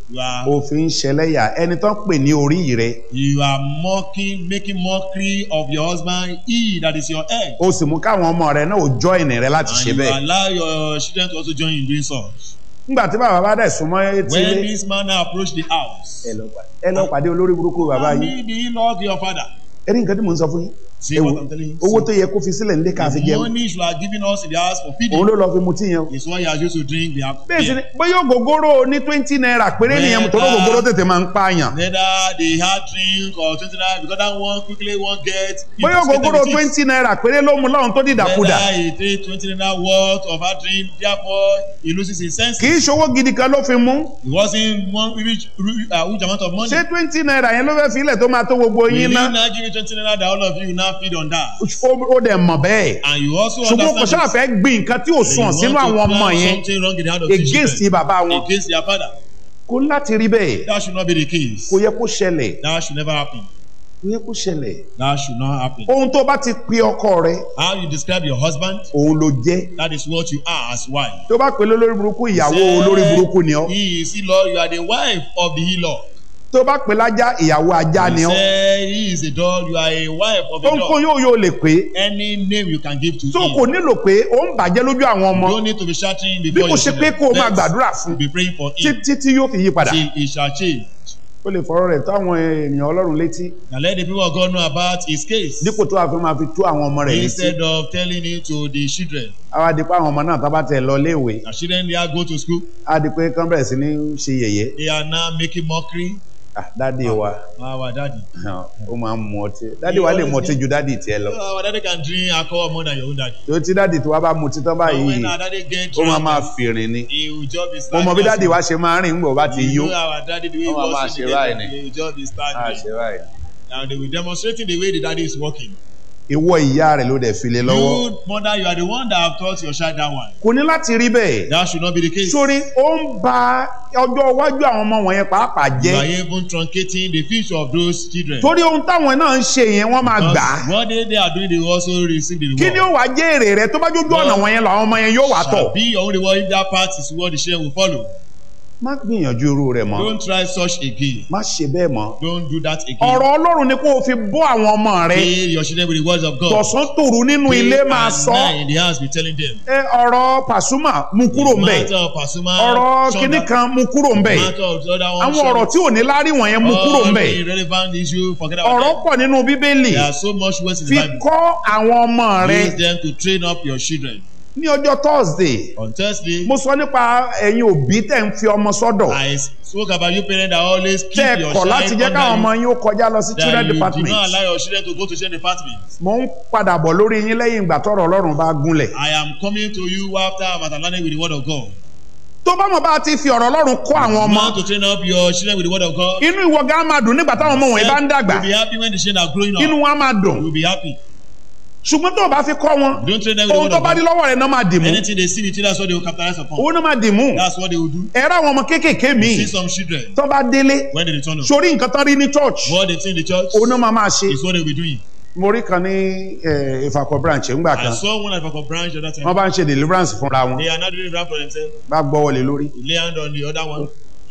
You are òfin ṣẹlẹ́yà ẹni tó ń pè ní orí rẹ you are mocking, making mockery of your husband, he that is your head. o sì mú káwọn ọmọ rẹ náà ò join rẹ láti And ṣe you bẹ́ẹ̀ allow your children to also join in doing such. nígbà tí bàbá bá dẹ̀ súnmọ́ etí When ilé this man now approached the house, ẹ lọ pàdé- ẹ lọ pàdé olórí burúkú bàbá and yìí he did not your father. ẹ ní nǹkan tí mò ń sọ fún yín See ẹ what wò, I'm telling you? owó tó yẹ kó fi sílẹ̀ nílé ká fi The jẹun money you are giving us in the house for òun feeding ló lọ fi mutí yẹn o is what you are used to drink the alcohol. bẹ́ẹ̀ sì ni bóyá ògógóró ní twenty naira péré nìyẹn Mẹ́ta. torí ògógóró tètè máa ń pààyàn Whether they had drink or twenty naira because that one quickly one get. bóyá ògógóró twenty naira péré ló mu lọ́run tó dìdàkudà Whether he take twenty naira worth of hard drink therefore he loses his senses. kì í ṣowó gidi kan ló fi mú It wasn't one rich, rich, uh, huge amount of money. ṣé twenty naira yẹn ló fẹ́ filẹ̀ tó máa tó gbogbo Will yín he ná now give you twenty naira that all of you now feed on that? ó ó dẹ̀ mọ̀ bẹ́ẹ̀ And you also ṣùgbọ́n kò understand ṣáà fẹ́ gbin nǹkan tí ò that you sùn want sínú to àwọn ọmọ plant yẹn something wrong in the heart of the against children, bàbá wọn against their father. kò láti rí bẹ́ẹ̀ That should not be the case. kò yẹ kó ṣẹlẹ̀ That should never happen. kò yẹ kó ṣẹlẹ̀ That should not happen. ohun tó bá ti pe ọkọ rẹ How you describe your husband, òun ló jẹ́ that is what you are as wife. tó bá pe lólórí burúkú ìyàwó Say, olórí burúkú ni ọ́ He is Elo, you are the wife of the Elo. tó bá pe lájá ìyàwó ajá ni He ọ́ say he is a dog, you are a wife of a ohunkóhun dog. yóò yóò lè pé Any name you can give to tó him. kò nílò pé ó ń bàjẹ́ lójú àwọn ọmọ You don't need to be shouting bí before kò your ṣe pé children. kó o máa Let's gbàdúrà fún be praying for him títí tí yóò fi yí padà till he shall change. ó lè fọ̀rọ̀ rẹ̀ tó àwọn ènìyàn ọlọ́run létí Now let the people of God know about his case. dípò tó àfi máa fi tó àwọn ọmọ rẹ̀ létí Instead of telling it to the children. àwa di pé àwọn ọmọ náà tó bá tẹ̀ lọ léèwé The children they are go to school. á di pé kán bẹ̀rẹ̀ sí ní ṣe yẹ̀yẹ́ They are now making mockery. Ah, dádì wa Our daddy. ó máa ń mu ọtí dádì wa lè mu ọtí ju dádì tiẹ̀ lọ Our daddy can drink alcohol more than your own daddy. tó tí dádì tó wá bá mu títọ́ But when báyìí our daddy get ó máa drunk, máa fìrìn ni he will just be mo standing. mọ bí dádì wa ṣe máa rìn ńgbọ̀ bá ti You yó know our daddy the way he Wọ́n máa máa was ṣe in the báyìí day, ni. he will just be Ah, standing. ṣe báyìí. And they will demonstrating the way the daddy is walking. ìwọ ìyá rẹ̀ ló dẹ̀ fi lé lọ́wọ́ You mother, you are the one that have taught your child that one. kò ní láti rí bẹ́ẹ̀ That should not be the case. sórí ó ń ba ọjọ́ iwájú àwọn ọmọ wọ̀nyẹn pàápàá You jẹ́ are even truncating the future of those children. torí ohun táwọn náà ń ṣe yẹn wọ́n máa gbà á Because what they, they are doing, they will also receive the kí ni reward. ó wàá jẹ́ èrè rẹ tó bá jójú ọ̀nà wọ̀nyẹn lọ àwọn ọmọ yẹn yóò wà tọ̀ Shall be your own reward if that path is what the children will follow. má gbìyànjú irú rẹ̀ mọ́ Don't try such again. má ṣe bẹ́ẹ̀ mọ́ Don't do that again. ọ̀rọ̀ ọlọ́run ni kó o fi bọ́ àwọn ọmọ rẹ Fill your children with the words of God. tọ̀sán tòru nínú Day ilé máa and sọ night in the house be telling them. ẹ ọ̀rọ̀ pàṣúmà mú kúrò ń bẹ̀ Matter of Pasuma, ọ̀rọ̀ shun kinní that. kan mú kúrò ń bẹ̀ Matter of the other one, àwọn shun ọ̀rọ̀ it. tí ò ní lárí wọ̀nyẹn mú kúrò ń All bẹ̀ the irrelevant issue, forget about ọ̀rọ̀ them. pọ̀ nínú bíbélì There are so much words in fi the Bible. kọ́ àwọn ọmọ rẹ Use them to train up your children. ní ọjọ́ thursday On Thursday, mo sọ nípa ẹ̀yin òbí tẹ̀ ń fi ọmọ sọ́dọ̀ I spoke about you parents that always keep tẹ́ ẹ your kọ̀ child láti jẹ́ káwọn ọmọ under you. yín ó kọjá lọ sí That children you do department not allow your children to go to children department. mo ń padà bọ̀ lórí yín lẹ́yìn ìgbà tọ́rọ̀ ọlọ́run bá gúnlẹ̀ I am coming to you after I'm learning with the word of God. tó bá mọ̀ bá ti fi ọ̀rọ̀ ọlọ́run kọ́ àwọn You ọmọ want to train up your children with the word of God. inú ìwọ gan máa dùn nígbà táwọn ọmọ wọ̀nyí bá ń dàgbà You'll be happy when the children are growing inú up. wọn á máa dùn You'll be happy. ṣùgbọ́n tó o bá fi kọ́ wọn Don't train them with the ohun word tó of bá dé God. lọ́wọ́ rẹ̀ náà máa dì mú Anything they see with you, that's what they will capitalize upon. owó náà máa dì mú That's what they will do. ẹ̀rọ àwọn ọmọ kéékèèké míì See some children tó bá délé when they return home. sórí nǹkan tán rí ní church What they see in the church òun náà máa máa ṣe is what they will be doing. mo rí kan ní eh, ìfàkọ̀ branch ńgbà I kan saw one at Papa Branch the other wọ́n time. bá ń ṣe deliverance fúnra wọn They are not doing that for themselves. bá gbọ́ wọlé lórí You lay hand on the other one.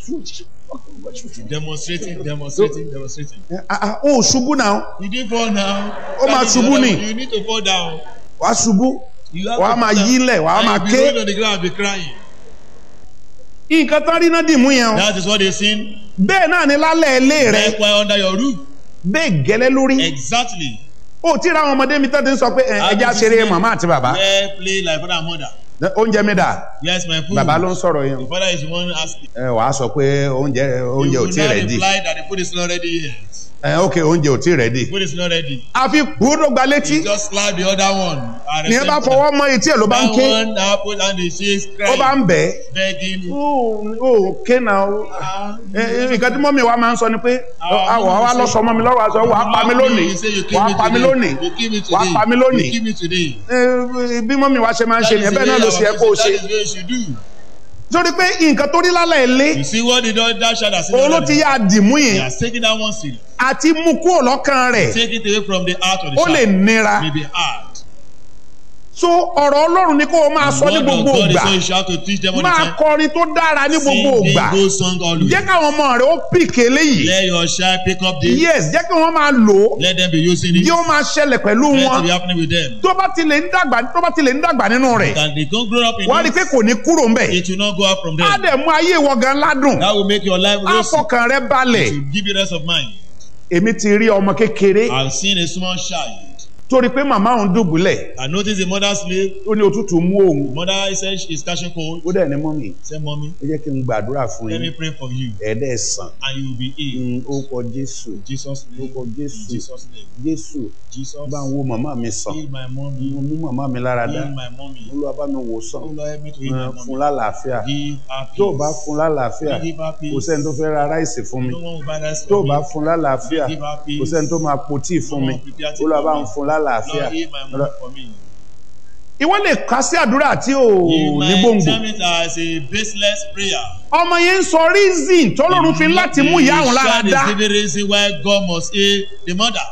Demonstrating, demonstrating, demonstrating. Eh, ah, ah, ó ṣubú náà You didn't fall now. Ó máa That is the ṣubú other ni. one. You need to fall down. wàá ṣubú You have wàá to máa fall down. yílẹ̀ wàá And máa you'll be ké rolling on the ground and be crying. nǹkan tán rí náà dì mú yẹn o That is what they seen. bẹ́ẹ̀ náà ni lálẹ́ ilé rẹ Likewise under your roof. bẹ́ẹ̀ gẹ́lẹ́ lórí Exactly. ó tí ra àwọn ọmọdé mi tán ti ń sọ pé ẹ, ẹja ṣeré màmá àti bàbá Where play like father and mother. oúnjẹ mi dà Yes, my food. bàbá ló ń sọ̀rọ̀ yẹn The father is the one asking. ẹ wàá sọ pé oúnjẹ oúnjẹ You ò will tí not rẹ̀ dì reply that the food is not ready yet. ẹ ok oúnjẹ ò tí rẹ̀ dì The food is not ready. àfi kúrò gba létí You just slap the other one. and ní ẹ bá resent fọwọ́ mọ etí ẹ̀ ló bá ń That ké one happened and the she's ó bá crying, ń bẹ̀ begging. ẹ́ ó ké náà ó Ah, ẹ, ẹ, nǹkan tí mọ́mí wa máa ń sọ ni pé Ah, àwọ̀ wa lọ sọ mọ́ mi lọ́rọ̀ àṣọ wàá pa mí lónìí You say you kill wàá me pa mí today. lónìí You kill me wàá pa mí today. lónìí You kill me today. Ẹ, bí mọ́mí wa ṣe máa ń ṣe That nìyẹn is bẹ́ẹ̀ the náà way ló ṣe yẹ our kó o That ṣe is the way you should do. torí pé nǹkan tó rí lálẹ́ ilé You see what the dog that child has seen. òun ló ti yá dìmú He yẹn has taken that one serious. àti mú kúrò lọ́kàn rẹ̀ Take it away from the heart of the ó lè child. nira May be hard. so ọ̀rọ̀ ọlọ́run ni kó o máa sọ ní Word of gbogbo God is ìgbà so you shout to teach them all the máa time. kọrin tó dára ní gbogbo Sing ìgbà the good song always. jẹ́ káwọn ọmọ rẹ̀ ó pìkì eléyìí Let your child pick up this. yes jẹ́ kí wọ́n máa lò ó Let them be using it. yóò máa ṣẹlẹ̀ pẹ̀lú Let wọn it be happening with them. tó bá tilẹ̀ ń dàgbà tó bá tilẹ̀ ń dàgbà nínú rẹ̀ And they don't grow up in wọ́n á rí i it. pé kò ní kúrò ńbẹ̀ It will not go out from á them. dẹ̀ mú ayé ìwọ gan ládùn That will make your life á rosy. fọkàn rẹ balẹ̀ To give you rest of mind. èmi ti rí ọmọ kékeré I've seen a small child. torí pé màmá òun dùbúlẹ̀ I noticed the mother slave. ó ní òtútù mú òun Mother said she's catching cold. ó dẹ̀ ní mọ́mì Say, mommy, ẹ jẹ́ kí n gbàdúrà fún let me yín pray for you. ẹ̀ẹ́dẹ̀ sàn And you will be healed. ó kọ jésù In Jesus' name. ó kọ In jésù Jesus' name. jésù Jesus. bá ń wo màmá mi sàn Heal my mommy. mo mú màmá mi lára dá Heal my mommy. olúwa bá mi wò sàn Oh Lord, help me to heal Ẹ, my fún mommy. lálàáfíà Give her tó o bá peace. fún lálàáfíà Give her kò peace. sẹ́ni tó fẹ́ ra ráìsì fún mi No one will buy that tó o for bá me. fún lálàáfíà Give her peace. kò sẹ́ni tó máa po tíì fún No mi one will prepare tea olúwa for bá me. ń fún lálàáfíà Lord, heal my mommy for me. ìwọ lè kà sí àdúrà tí ò You ní might gbòǹgbò term it as a baseless prayer. ọmọ yẹn ń sọ reason tọ́lọ́run fi láti mú ìyá òun lára The dá child is giving reason why God must heal the mother.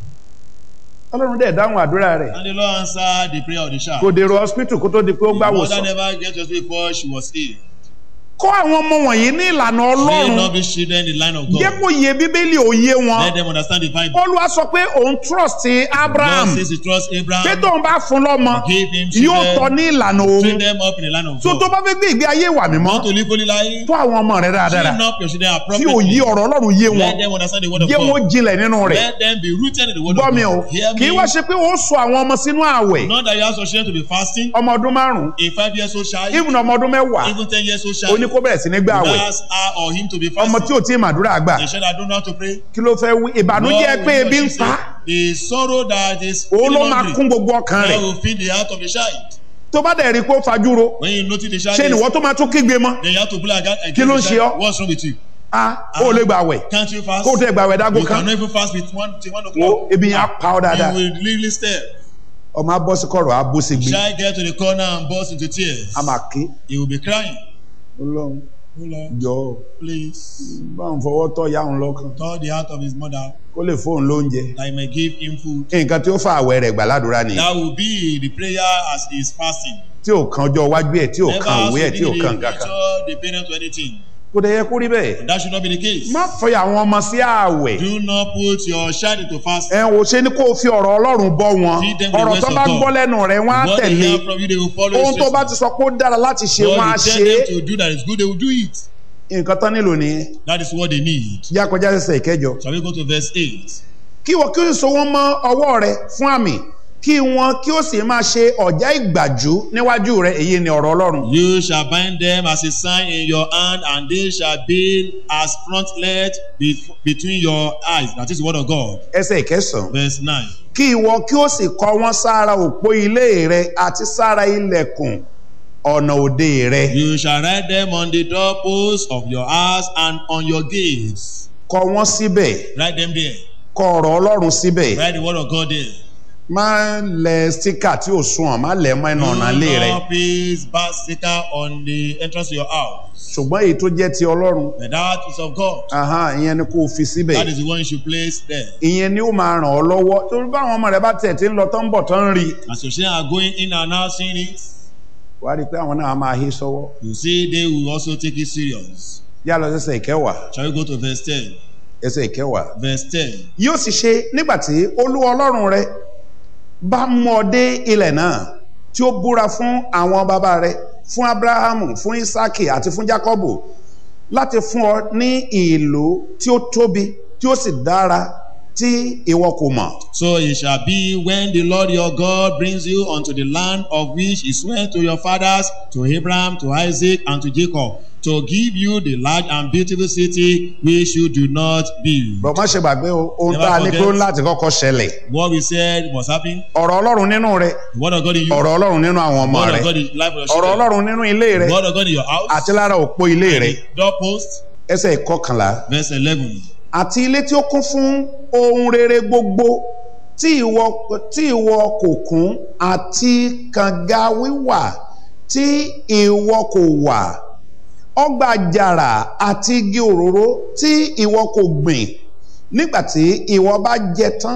ọlọ́run dẹ̀ dáhùn àdúrà rẹ̀ And the Lord answered the prayer of the child. kò dèrò hospital kó tó di pé ó The gbà mother wòsàn never get to hospital before she was healed. kọ́ àwọn ọmọ wọ̀nyí ní ìlànà Train ọlọ́run up these children in the line of jẹ́ God. kó yé bíbélì òye wọn Let them understand the Bible. olúwa sọ pé òun trust abraham God says he trusts pé Abraham. tóun bá fún lọ́mọ Give him yóò tọ́ children. ní ìlànà Train òun them up in the line of tó tó God. bá fẹ́ gbé ìgbé ayé wà mímọ́ Want to live holy life? tó àwọn ọmọ rẹ̀ dáradára Train up your children tí appropriately. òye ọ̀rọ̀ ọlọ́run yé wọn Let them understand the word of jẹ́ wọn God. jinlẹ̀ nínú rẹ̀ Let them be rooted in the word gbọ́ of mi o God. Hear kì í me. wá ṣe pé ó sọ àwọn ọmọ sínú ààwẹ̀ Not that you ask your children to be fasting. ọmọ ọdún márùn-ún A five years old child, even ọmọ ọdún mẹ́wàá even ten years old ó ní child, kó bẹ̀rẹ̀ sí ní gbé ààwẹ̀ that's her or him to be ọmọ tí fasting. ò tí ì màdúrà gbà A child that don't know how to pray. kí ló fẹ́ wí ìbànújẹ́ Lord, pé we know ebi ń she pa á, said, The sorrow that is òun ló feeling máa hungry, kún gbogbo ọkàn that rẹ̀ will feed the heart of the child. tó bá dẹ̀ rí i pé ó fajúro When you notice the child ṣé is, nìwọ tó máa tún kígbe mọ́ then you have to pull against Kí ló ń the ṣe ọ́? child. What's wrong with you? a ó lè gbà wẹ̀ Can't you fast? kó o tẹ̀ gbà wẹ̀ dágó You kan cannot even fast with one till one wo o'clock. ebi yẹn á pa ọ́ dáadáa You will really stare. ọmọ abọ́ sí kọ̀rọ̀ abó sí gbé Child get to the corner and burst into tears. a máa ké He will be crying. ọlọ́run Oh Lord, jọ please bá ń fọwọ́ tọ́ ìyá òun lọ́kàn touch the heart of his mother kó lè fóun lóúnjẹ that he may give him food. nǹkan tí ó fa àwẹ̀ rẹ̀ gbà ládùúrà nìyẹn That will be the prayer as he is fasting. tí ò kan ọjọ́ iwájú ẹ̀ tí ò Never kan has òwe to ẹ̀ be tí ò the kan nǹkan kan future dependent to anything. kò dẹ̀ yẹ kó rí bẹ́ẹ̀ And that should not be the case. má fẹ́ àwọn ọmọ sí àwẹ̀ Do not put your child into fast. ẹ wò ṣe ni kó o fi ọ̀rọ̀ ọlọ́run bọ́ wọn Feed them with the ọ̀rọ̀ words tó of bá God. gbọ́ lẹ́nu rẹ̀ wọ́n á What they tẹ̀lé hear from you, they will follow ohun it. tó bá ti sọ pé ó dára láti ṣe wọ́n á What you ṣe tell é them to do that is good, they will do it. nǹkan tán nílò nìyẹn That is what they need. yá kọjá ẹsẹ̀ ìkẹjọ Shall we go to verse 8? kí wọ́n kí ó sì so wọ́n mọ́ ọwọ́ rẹ̀ fún àmì kí wọ́n kí ó sì máa ṣe ọ̀já ìgbàjú níwájú rẹ̀ èyí ni ọ̀rọ̀ ọlọ́run You shall bind them as a sign in your hand, and they shall be as frontlet be- between your eyes. That is the word of God. ẹsẹ̀ ìkẹsàn-án Verse 9. kí ìwọ kí ó sì kọ wọ́n sára òpó ilé rẹ̀ àti sára ilẹ̀kùn ọ̀nà òde rẹ̀ You shall write them on the doorposts of your house and on your gates. kọ wọ́n síbẹ̀ Write them there. kọ ọ̀rọ̀ ọlọ́run síbẹ̀ Write the word of God there. má lẹ stíkà tí ò sunwọ̀n má lẹ̀ mọ́ ẹnu ọ̀nà ilé rẹ̀ Do not place bad sticker on the entrance to your house. ṣùgbọ́n èyí tó jẹ́ ti ọlọ́run But that is of God. ahán, ìyẹn ni kó o fi síbẹ̀ That is the one you should place there. ìyẹn ni ó máa ràn ọ́ lọ́wọ́ torí báwọn ọmọ rẹ̀ bá tẹ̀ tí ń lọ tán ń bọ̀ tán ń rí i As your children are going in and out seeing it, wàá rí i pé àwọn náà máa hí sọ́wọ́ you see they will also take it serious. yá lọ sẹ́sẹ̀ ìkẹwàá Shall we go to verse 10? ẹsẹ̀ ìkẹwàá Verse 10. yóò sì ṣe nígbà tí olúwa ọlọ́run rẹ bá mú ọ dé ilẹ̀ náà tí ó búra fún àwọn bàbá rẹ fún abrahamu fún isaki àti fún jacobo láti fún ọ ní ìlú tí ó tóbi tí ó sì dára tí ìwọ kò mọ̀ So it shall be when the Lord your God brings you unto the land of which he swore to your fathers, to Abraham, to Isaac, and to Jacob, to give you the large and beautiful city which you do not build. bọ̀ má ṣe gbàgbé o ohun Never tá a ní pé ó forget. láti kọ́kọ́ ṣẹlẹ̀ What we said must happen. ọ̀rọ̀ ọlọ́run nínú rẹ The word of God in you. ọ̀rọ̀ ọlọ́run nínú àwọn ọmọ word rẹ of God in the life of your ọ̀rọ̀ children. ọlọ́run nínú ilé rẹ The word of God in your house. àti lára òpó ilé rẹ and the doorpost. ẹsẹ̀ ìkọkànlá Verse 11. àti ilé tí ó kún fún ohun rere gbogbo tí ìwọ tí ìwọ kò kún àti kànga wíwà tí ìwọ kò wà ọgbà àjàrà àti igi òróró tí ìwọ kò gbìn nígbà tí ìwọ bá jẹ tán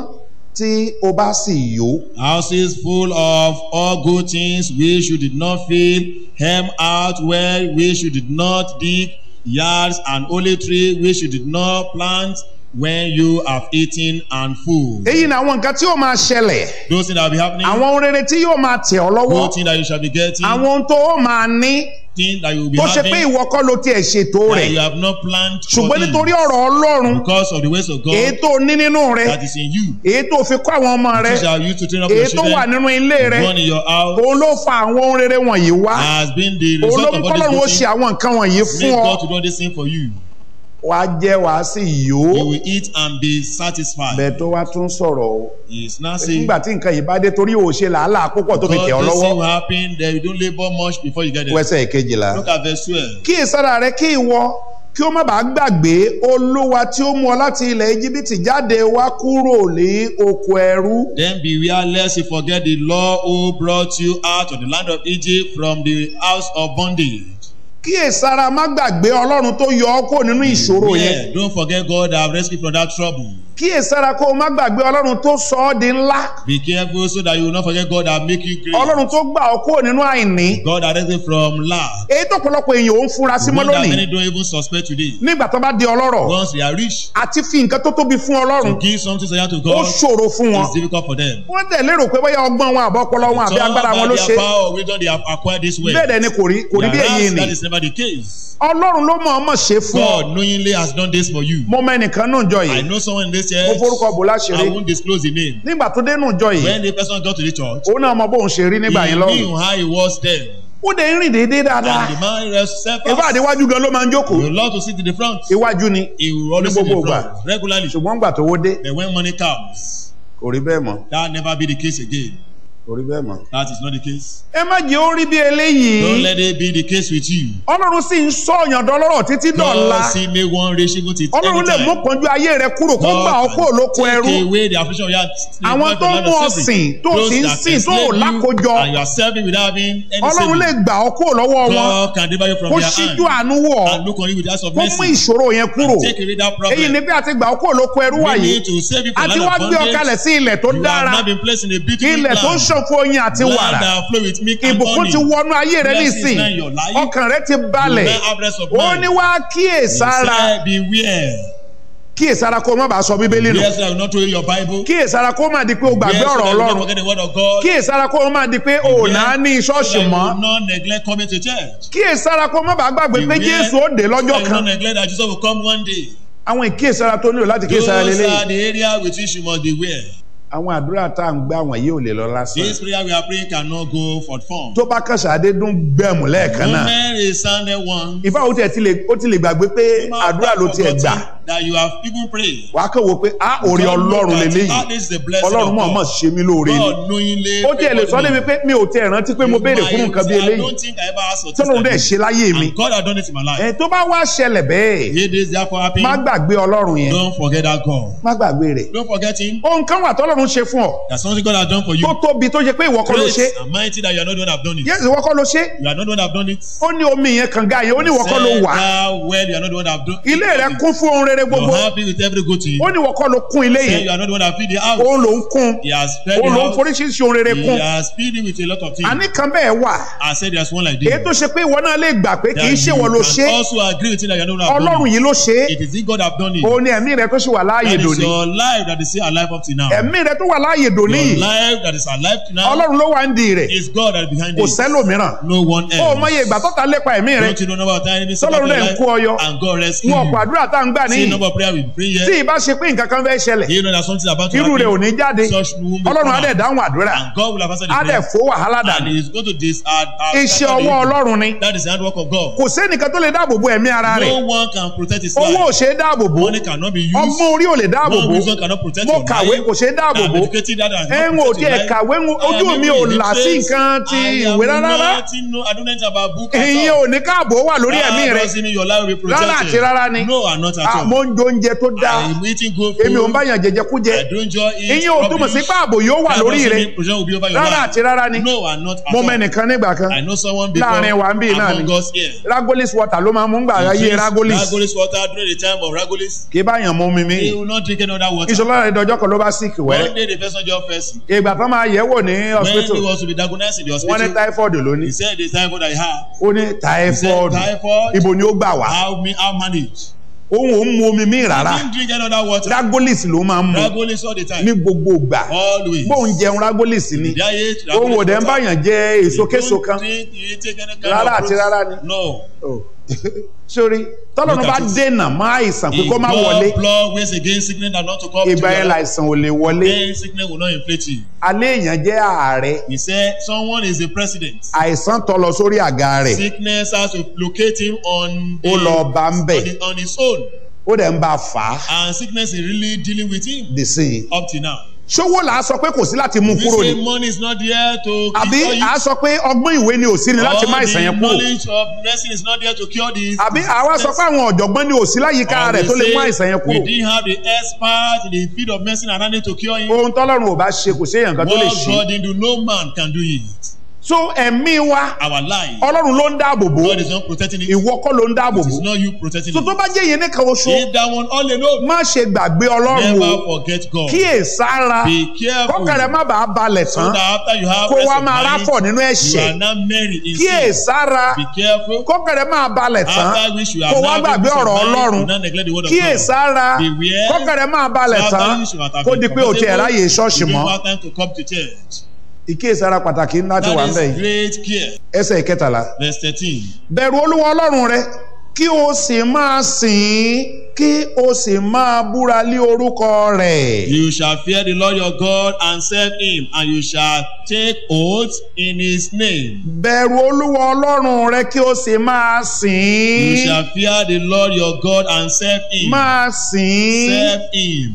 tí o bá sì yó Houses full of all good things which you did not fill, hem out well which you did not dig, yards and olive tree which you did not plant, when you have eaten and full. èyí ni àwọn nǹkan tí yóò máa ṣẹlẹ̀ Those things that will be happening, àwọn ohun rere tí yóò máa tẹ̀ ọ́ lọ́wọ́ good things that you shall be getting, àwọn ohun tó o máa ní things that you will be tó ṣe pé having, ìwọ kọ́ ló tiẹ̀ ṣètò that rẹ̀ you have not planned for ṣùgbọ́n things nítorí ọ̀rọ̀ ọlọ́run because of the ways of èyí God tó ní nínú rẹ that is in you. èyí tó fi kọ́ àwọn ọmọ rẹ Which shall you to train up èyí your tó wà children, nínú ilé rẹ one in your house, òun ló fa àwọn ohun rere wọ̀nyí wá has been the òun ló result mú of all kọ́lọ́run ó these ṣe good àwọn nǹkan wọ̀nyí things. fún Make ọ God to do this thing for you. wàá jẹ wàá sì yó You will eat and be satisfied. bẹ́ẹ̀ tó wá tún sọ̀rọ̀ o He is not saying nígbà tí nǹkan yìí bá dé torí ò ṣe làálàá púpọ̀ tó fi God tẹ̀ ọ́ this lọ́wọ́ thing will happen then you don't labour much before you get there. wẹ́sẹ̀ kejìlá. Look at verse twelve. kí ìsára rẹ kí ìwọ kí ó má bàa gbàgbé olúwa tí ó mú ọ láti ilẹ̀ íjíbítì jáde wá kúrò ní oko ẹrú Then beware lest you forget the Lord who brought you out of the land of Egypt from the house of bondage. kí ìsára má gbàgbé ọlọ́run tó yọ ọ́ kúrò nínú ìṣòro yẹn Yeah, don't forget God that have rescued from that trouble. kí ìsára kó o má gbàgbé ọlọ́run tó sọ ọ́ di ńlá Be careful so that you will not forget God that make you great. ọlọ́run tó gbà ọ́ kúrò nínú àìní God that rescued from lack. èyí tó pọ̀lọpọ̀ èèyàn ò ń fura sí mọ́ One that lónìí many don't even suspect today. nígbà tó bá di ọlọ́rọ̀ Once they are rich, àti fi nǹkan tó tóbi fún ọlọ́run to give something to to ó God ṣòro fún wọn is difficult for them. wọ́n tẹ̀ lérò pé bóyá ọgbọ́n wọn àbọ̀ ọpọlọ wọn àbí Some agbára wọn ló by ṣe their power or wisdom they have acquired this way. bẹ́ẹ̀ dẹ̀ ni kò rí kò rí bí èyí Whereas ni that is never the case. ọlọ́run ló mọ̀ ọmọ ṣe fún ọ God knowingly has done this for you. mo mọ ẹnìkan náà jọ I yìí know someone in this mo church. forúkọ bò láṣìírí I won't disclose the name. nígbà tó dénú jọ yìí When the person got to the church, òun náà mọ bóun ṣe rí nígbà he yẹn lọ́rùn knew how he was then. ó dẹ̀ ń rìn déédéé dáadáa And the man rest self ìfá àdéwájú gan ló máa ń jókòó He would love to sit in the front. iwájú ni He will always Ní sit in gbogbo the ìgbà. front regularly. ṣùgbọ́n gbà tó wó dé But when money comes, kò rí bẹ́ẹ̀ mọ́ that never be the case again. kò rí bẹ́ẹ̀ mọ́. That is not the case. ẹ má jẹ́ ó rí bí eléyìí Don't let it be the case with you. ọlọ́run sì ń sọ ọ̀yàn dọ́lọ́rọ̀ títí dọ̀la God see me one rich even till ọlọ́run lè mú anytime. pọ́njú ayé rẹ kúrò kó gbà ọ́ kúrò lóko ẹrú take away the affliction of your Àwọn tó mú ọ sìn, tó sì ń sìn, tó ò lákojọ. and you are serving without having any ọlọ́run lè saving. gbà ọ́ kúrò lọ́wọ́ wọn God can deliver you from kó their ṣíjú hand àánú wọ̀ ọ́ and look on you with eyes of kó mú mercy. ìṣòro yẹn kúrò Take away that èyí problem. ni bí a ti gbà ọ́ kúrò lóko ẹrú We wàyí need to save you a from ti the wá land gbé of ọ kalẹ̀ bondage. sí ilẹ̀ tó You dára have now been placed in a beautiful ilẹ̀ tó ń land. ṣàn fún oyin àti Land wàrà that flow with milk and ìbùkún honey. ti wọnú ayé rẹ Blessings nísìn now in your life. ọkàn rẹ ti balẹ̀ You now have rest of ó mind. ní wá kíyèsára He said, beware. kíyèsára kó o má bàa sọ bíbélì nù Yes, I will not throw your Bible. kíyèsára kó o má di pé o gbàgbé Yes, ọ̀rọ̀ I will not ọlọ́run forget the word of God. kíyèsára kó o má di pé o ò Yes, náà ní so ṣọ́ọ̀ṣì that you mọ́ will not neglect coming to church. kíyèsára kó o má bàa gbàgbé pé Beware, jésù ó dé so lọ́jọ́ that you will kan not neglect that Jesus will come one day. àwọn ìkíyèsára tó nílò láti Those kíyèsára are lélẹ́yìn the area with which you must beware. àwọn àdúrà tá à ń gbà wọ̀nyí ò lè lọ lásán This prayer we are praying cannot go for fun. tó bá kàn ṣàdé dún gbẹ̀mù lẹ́ẹ̀kan náà Moment is sounded one. ìfá ó tiẹ̀ ti lè ó ti lè gbàgbé pé àdúrà ló tiẹ̀ gbà That you have even prayed. wàá kàn wò pé á òrè ọlọ́run lélẹ́yìí Ah, this is the blessing ọlọ́run of mọ̀ mọ̀ God. ṣe mí lóore ni God knowingly. ó tiẹ̀ lè sọ débi pé mi ò tiẹ̀ rántí pé mo béèrè fún nǹkan bí I eléyìí don't think I ever asked for this. tọ́lọ́run dẹ̀ ṣe láyé mi And God has done it in my life. ẹ̀ tó bá wá ṣẹlẹ̀ bẹ́ẹ̀ It is therefore happy. má gbàgbé ọlọ́run yẹn Don't forget that God. má gbàgbé rẹ̀ Don't forget Him. ohun kan wà tọ́lọ́run ṣe fún ọ There's something God has done for you. tó tóbi tó ṣe pé ìwọ kọ́ ló ṣe Great and mighty that you are not the one that have done it. yẹ́sì ìwọ kọ́ ló ṣe You are not the one that have done it. ó ní omi yẹn kànga yẹn ó ní ìwọ kọ́ ló Said wà thou well, you are not the one that have done ilé rẹ kún fún ohun rere gbogbo You're happy with every good thing. ó ní ìwọ kọ́ ló kún ilé Say yẹn you are not the one that feed the house. òun ló ń kún He has fed the òun ló ń house. foríṣiríṣi ohun rere He kún has feed you with a lot of things. àní kan bẹ́ẹ̀ wà I said there's one like this. èyí tó ṣe pé ìwọ náà lè gbà pé kì í That ṣe you ìwọ ló ṣe can also agree with it that you are not the one that have ọlọ́run done it. yìí ló ṣe é It is the God that have done it. òun ni ẹ̀mí rẹ tó ṣì wà láàyè That is dòní your life that is still alive up to now. ẹ̀mí rẹ tó wà láàyè dòní Your yìí life that is alive to now ọlọ́run ló wà ń di rẹ̀ is God that is behind kò it. sẹ́lòmíràn No one ó mọ else. iye ìgbà tó ta lépa ẹ̀mí rẹ Don't you know about time enemy Tọ́lọ́run your dẹ̀ ń life kó ọ yọ. and God rescue wọn ọ̀pọ̀ you. àdúrà tá à ń gbà See níyì number of prayer we pray tí here. ìbá ṣe pé nǹkan kan fẹ́ ṣẹlẹ̀ Do you know that something is about to irú rẹ̀ ò happen? ní jáde Such womb will ọlọ́run á come dẹ̀ out. dáhùn àdúrà And God will have answered the á dẹ̀ prayer. fó wàhálà And dànù he is going to this uh, uh, iṣẹ́ scatter the ọwọ́ evil. ọlọ́run ni That is the handwork of God. kò sẹ́nìkan tó lè dáàbò bo ẹ̀mí ara rẹ̀ No one can protect his owó ò life. ṣe é dáàbò bo Money cannot be used. ọgbọ́n orí ò lè dáàbò One bo wisdom cannot protect mo your kàwé life. kò ṣe é dáàbò I'm bo educated that I ẹ ń wò tí ẹ kàwé ń ojú mi ò là sí nǹkan ti ìwé rárá I don't know about book ìyẹn ò ní káàbò wà lórí ẹ̀mí rẹ̀ That doesn't mean your life will be Rárá àti protected. rárá ni. No, and not at Ah, all. mo ń jẹ oúnjẹ tó dáa I'm eating good èmi ò ń food. báyàn jẹjẹ kú jẹ I don't just eat ìyẹn ò túmọ̀ sí rubbish. pé ààbò yóò wà That lórí doesn't rẹ mean protection will be over your rárá life. àti rárá ni No, I'm not at mo all. mẹ́nìkan nígbà kan I know someone before láàrin wa ń bí náà ni among us here. ragolis water ló máa mú gbà He ayé drinks ragolis Ragolis water during the time of Ragolis. kì í báyàn mú mi He mí will not drink any other water. ìṣòro rẹ̀ dọjọ́ kan ló bá sick One wẹ́rẹ́ day the person just first. ìgbà tán máa yẹ̀ wò ní When he hospital was to be diagnosed in the wọ́n ní hospital, typhoid ló ní he said the typhoid that he had. ó ní He said typhoid typhoid. ibo ni ó gbà wá How me how manage? òun ò ń mu omi mí rárá He didn't drink any other water. ragolis ló máa ń mu Ragolis all the ní time. gbogbo ìgbà Always. bóun jẹun ragolis ni Diet. òun ò dẹ̀ ń báyàn jẹ èso késo Don't kan drink, you take any kind Rárá of àti fruit. rárá ni. No. Oh. sórí tọ́lọ́run Look bá at it. dènà mọ́ àìsàn pé If kó má wọlé God blood ways against sickness and not to come to ìgbà yẹn your life, láìsàn ò lè wọlé then sickness will not inflict you. alẹ́ èèyàn jẹ́ ààrẹ He said someone is a president. àìsàn tọ́ lọ sórí àga rẹ̀ Sickness has to locate him on, the, ó lọ bá ń on, bẹ̀ the, on his own. ó dẹ̀ ń bá a fà á And sickness is really dealing with him dì sí i up till now. ṣówó là á sọ pé kò sí láti mú We kúrò say ni money is not there to àbí cure you. à á sọ pé ọgbọ́n ìwé ni ò sí ni láti má All àìsàn the yẹn kúrò knowledge of medicine is not there to cure this. àbí àwa sọ pé àwọn ọ̀jọ̀gbọ́n ni ò sí láyìíká Or rẹ̀ we tó lè say mú àìsàn yẹn We kúrò didn't have the expert in the field of medicine around it to cure him. ohun tọ́lọ́run ò bá ṣe kò sí èèyàn kan tó lè What ṣe God didn't do, no man can do it. so ẹ̀mí wa Our life, ọlọ́run ló ń dáàbò bò God is not protecting it. ìwọ kọ́ ló ń dáàbò It bò is not you protecting so it. tó bá jẹ́ ìyẹn nìkan oṣù If that one all alone, má ṣe gbàgbé ọlọ́run o never forget God. kíyè sára Be careful. kọ́kàrẹ́ má bàa balẹ̀ So tán that after you have kó rest wá of máa mind, ráfọ̀ nínú you ẹ̀ṣẹ̀ are not married in kíyè sin. sára Be careful. kọ́kàrẹ́ máa balẹ̀ tán After which you kó have wá now gbàgbé peace of ọ̀rọ̀ mind, ọlọ́run do not neglect the word of kíyè God. sára Beware. kọ́kàrẹ́ máa balẹ̀ After tán which you have kó been di pé o tiẹ̀ ráyè ṣọ́ọ̀ṣì you mọ́ don't have time to come to church. ìkíyè sára pàtàkì ńlá ti wà ń bẹ̀ That yìí is great care. ẹsẹ̀ ìkẹtàlá Verse thirteen. bẹ̀rù olúwa ọlọ́run rẹ kí o sì máa sìn ín kí o sì máa búra lé orúkọ rẹ̀. You shall fear the Lord your God and serve him, and you shall take oath in his name. bẹ̀rù olúwa ọlọ́run rẹ kí o sì máa sìn You ín shall fear the Lord your God and serve him. máa sìn ín Serve him.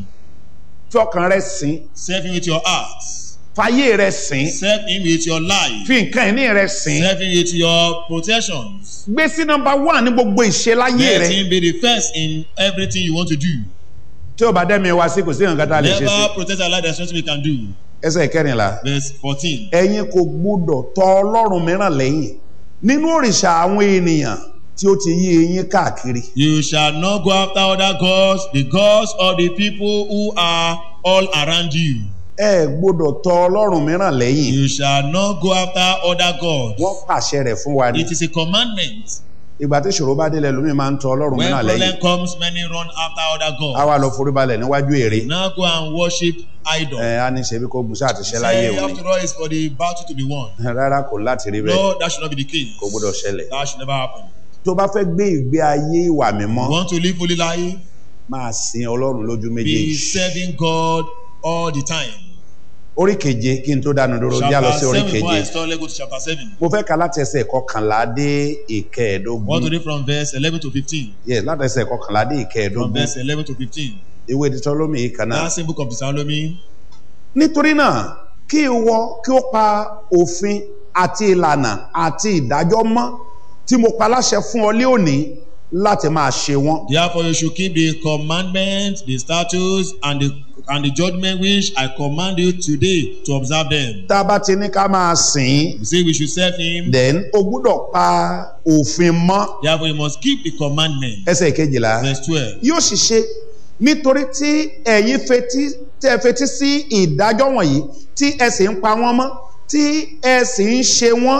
fi ọkàn rẹ sìn Serve him with your heart. fàyè rẹ sìn Serve him with your life. fi nǹkan ìní rẹ sìn Serve him with your possessions. gbé sí nọ́mbà one ní gbogbo ìṣe láyé Let rẹ him be the first in everything you want to do. tí o bá dẹ́mi wá sí kò sí nǹkan tá a lè ṣe sí Never protect our life. There's nothing we can do. ẹsẹ̀ ìkẹrìnlá Verse fourteen. ẹ̀yin kò gbúdọ̀ tọ ọlọ́run mìíràn lẹ́yìn nínú òrìṣà àwọn ènìyàn tí ó ti yí eyín káàkiri You shall not go after other gods, the gods of the people who are all around you. ẹ gbọ́dọ̀ tọ ọlọ́run mìíràn lẹ́yìn You shall not go after other gods. wọ́n pàṣẹ rẹ̀ fún wa ní. It is a commandment. ìgbà tí ìṣòro bá délẹ̀ lómi máa ń tọ ọlọ́run When mìíràn problem lẹ́yìn comes, many run after other á gods. wá lọ foríbalẹ̀ níwájú èrè Now go and worship idol. ẹ á ní ṣe bí kò gbùsà àti ṣẹ́ láyé Say, òun after all, it's for the battle to be won. ni rárá kò láti rí bẹ́ẹ̀ No, that should not be the case. kò gbọ́dọ̀ ṣẹlẹ̀ That should never happen. tó bá fẹ́ gbé ìgbé ayé ìwà mímọ́ You want to live holy life? máa sin ọlọ́run lójú Be méjèèjì serving God all the time. orí keje kí n tó dánu dúró já lọ Chapter sí orí 7 before I keje start, let's go to chapter 7. mo fẹ́ ka láti ẹsẹ̀ kọkànlá dé I want to ìkẹẹ̀ẹ́dógún read from verse 11 to 15. yes láti ẹsẹ̀ kọkànlá dé From ìkẹẹ̀ẹ́dógún verse 11 to 15. ìwé Deuteronomy yìí kan náà That same book of Deuteronomy. nítorí náà kí ìwọ kí ó pa òfin àti ìlànà àti ìdájọ́ mọ́ tí mo pa láṣẹ fún ọ lé òní láti máa ṣe wọ́n. Therefore, you should keep the commandments, the statutes, and the and the judgment which I command you today to observe them. tá a bá ti ní ká máa sìn ín You say we should serve Him. then o gbúdọ̀ pa òfin mọ́ Therefore, you must keep the commandment. ẹsẹ̀ kejìlá Verse 12. yóò sì ṣe nítorí tí ẹ̀yin fetí tẹ́ ẹ fetí sí ìdájọ́ wọ̀nyí tí ẹ sì ń pa wọ́n mọ́ tí ẹ sì ń ṣe wọ́n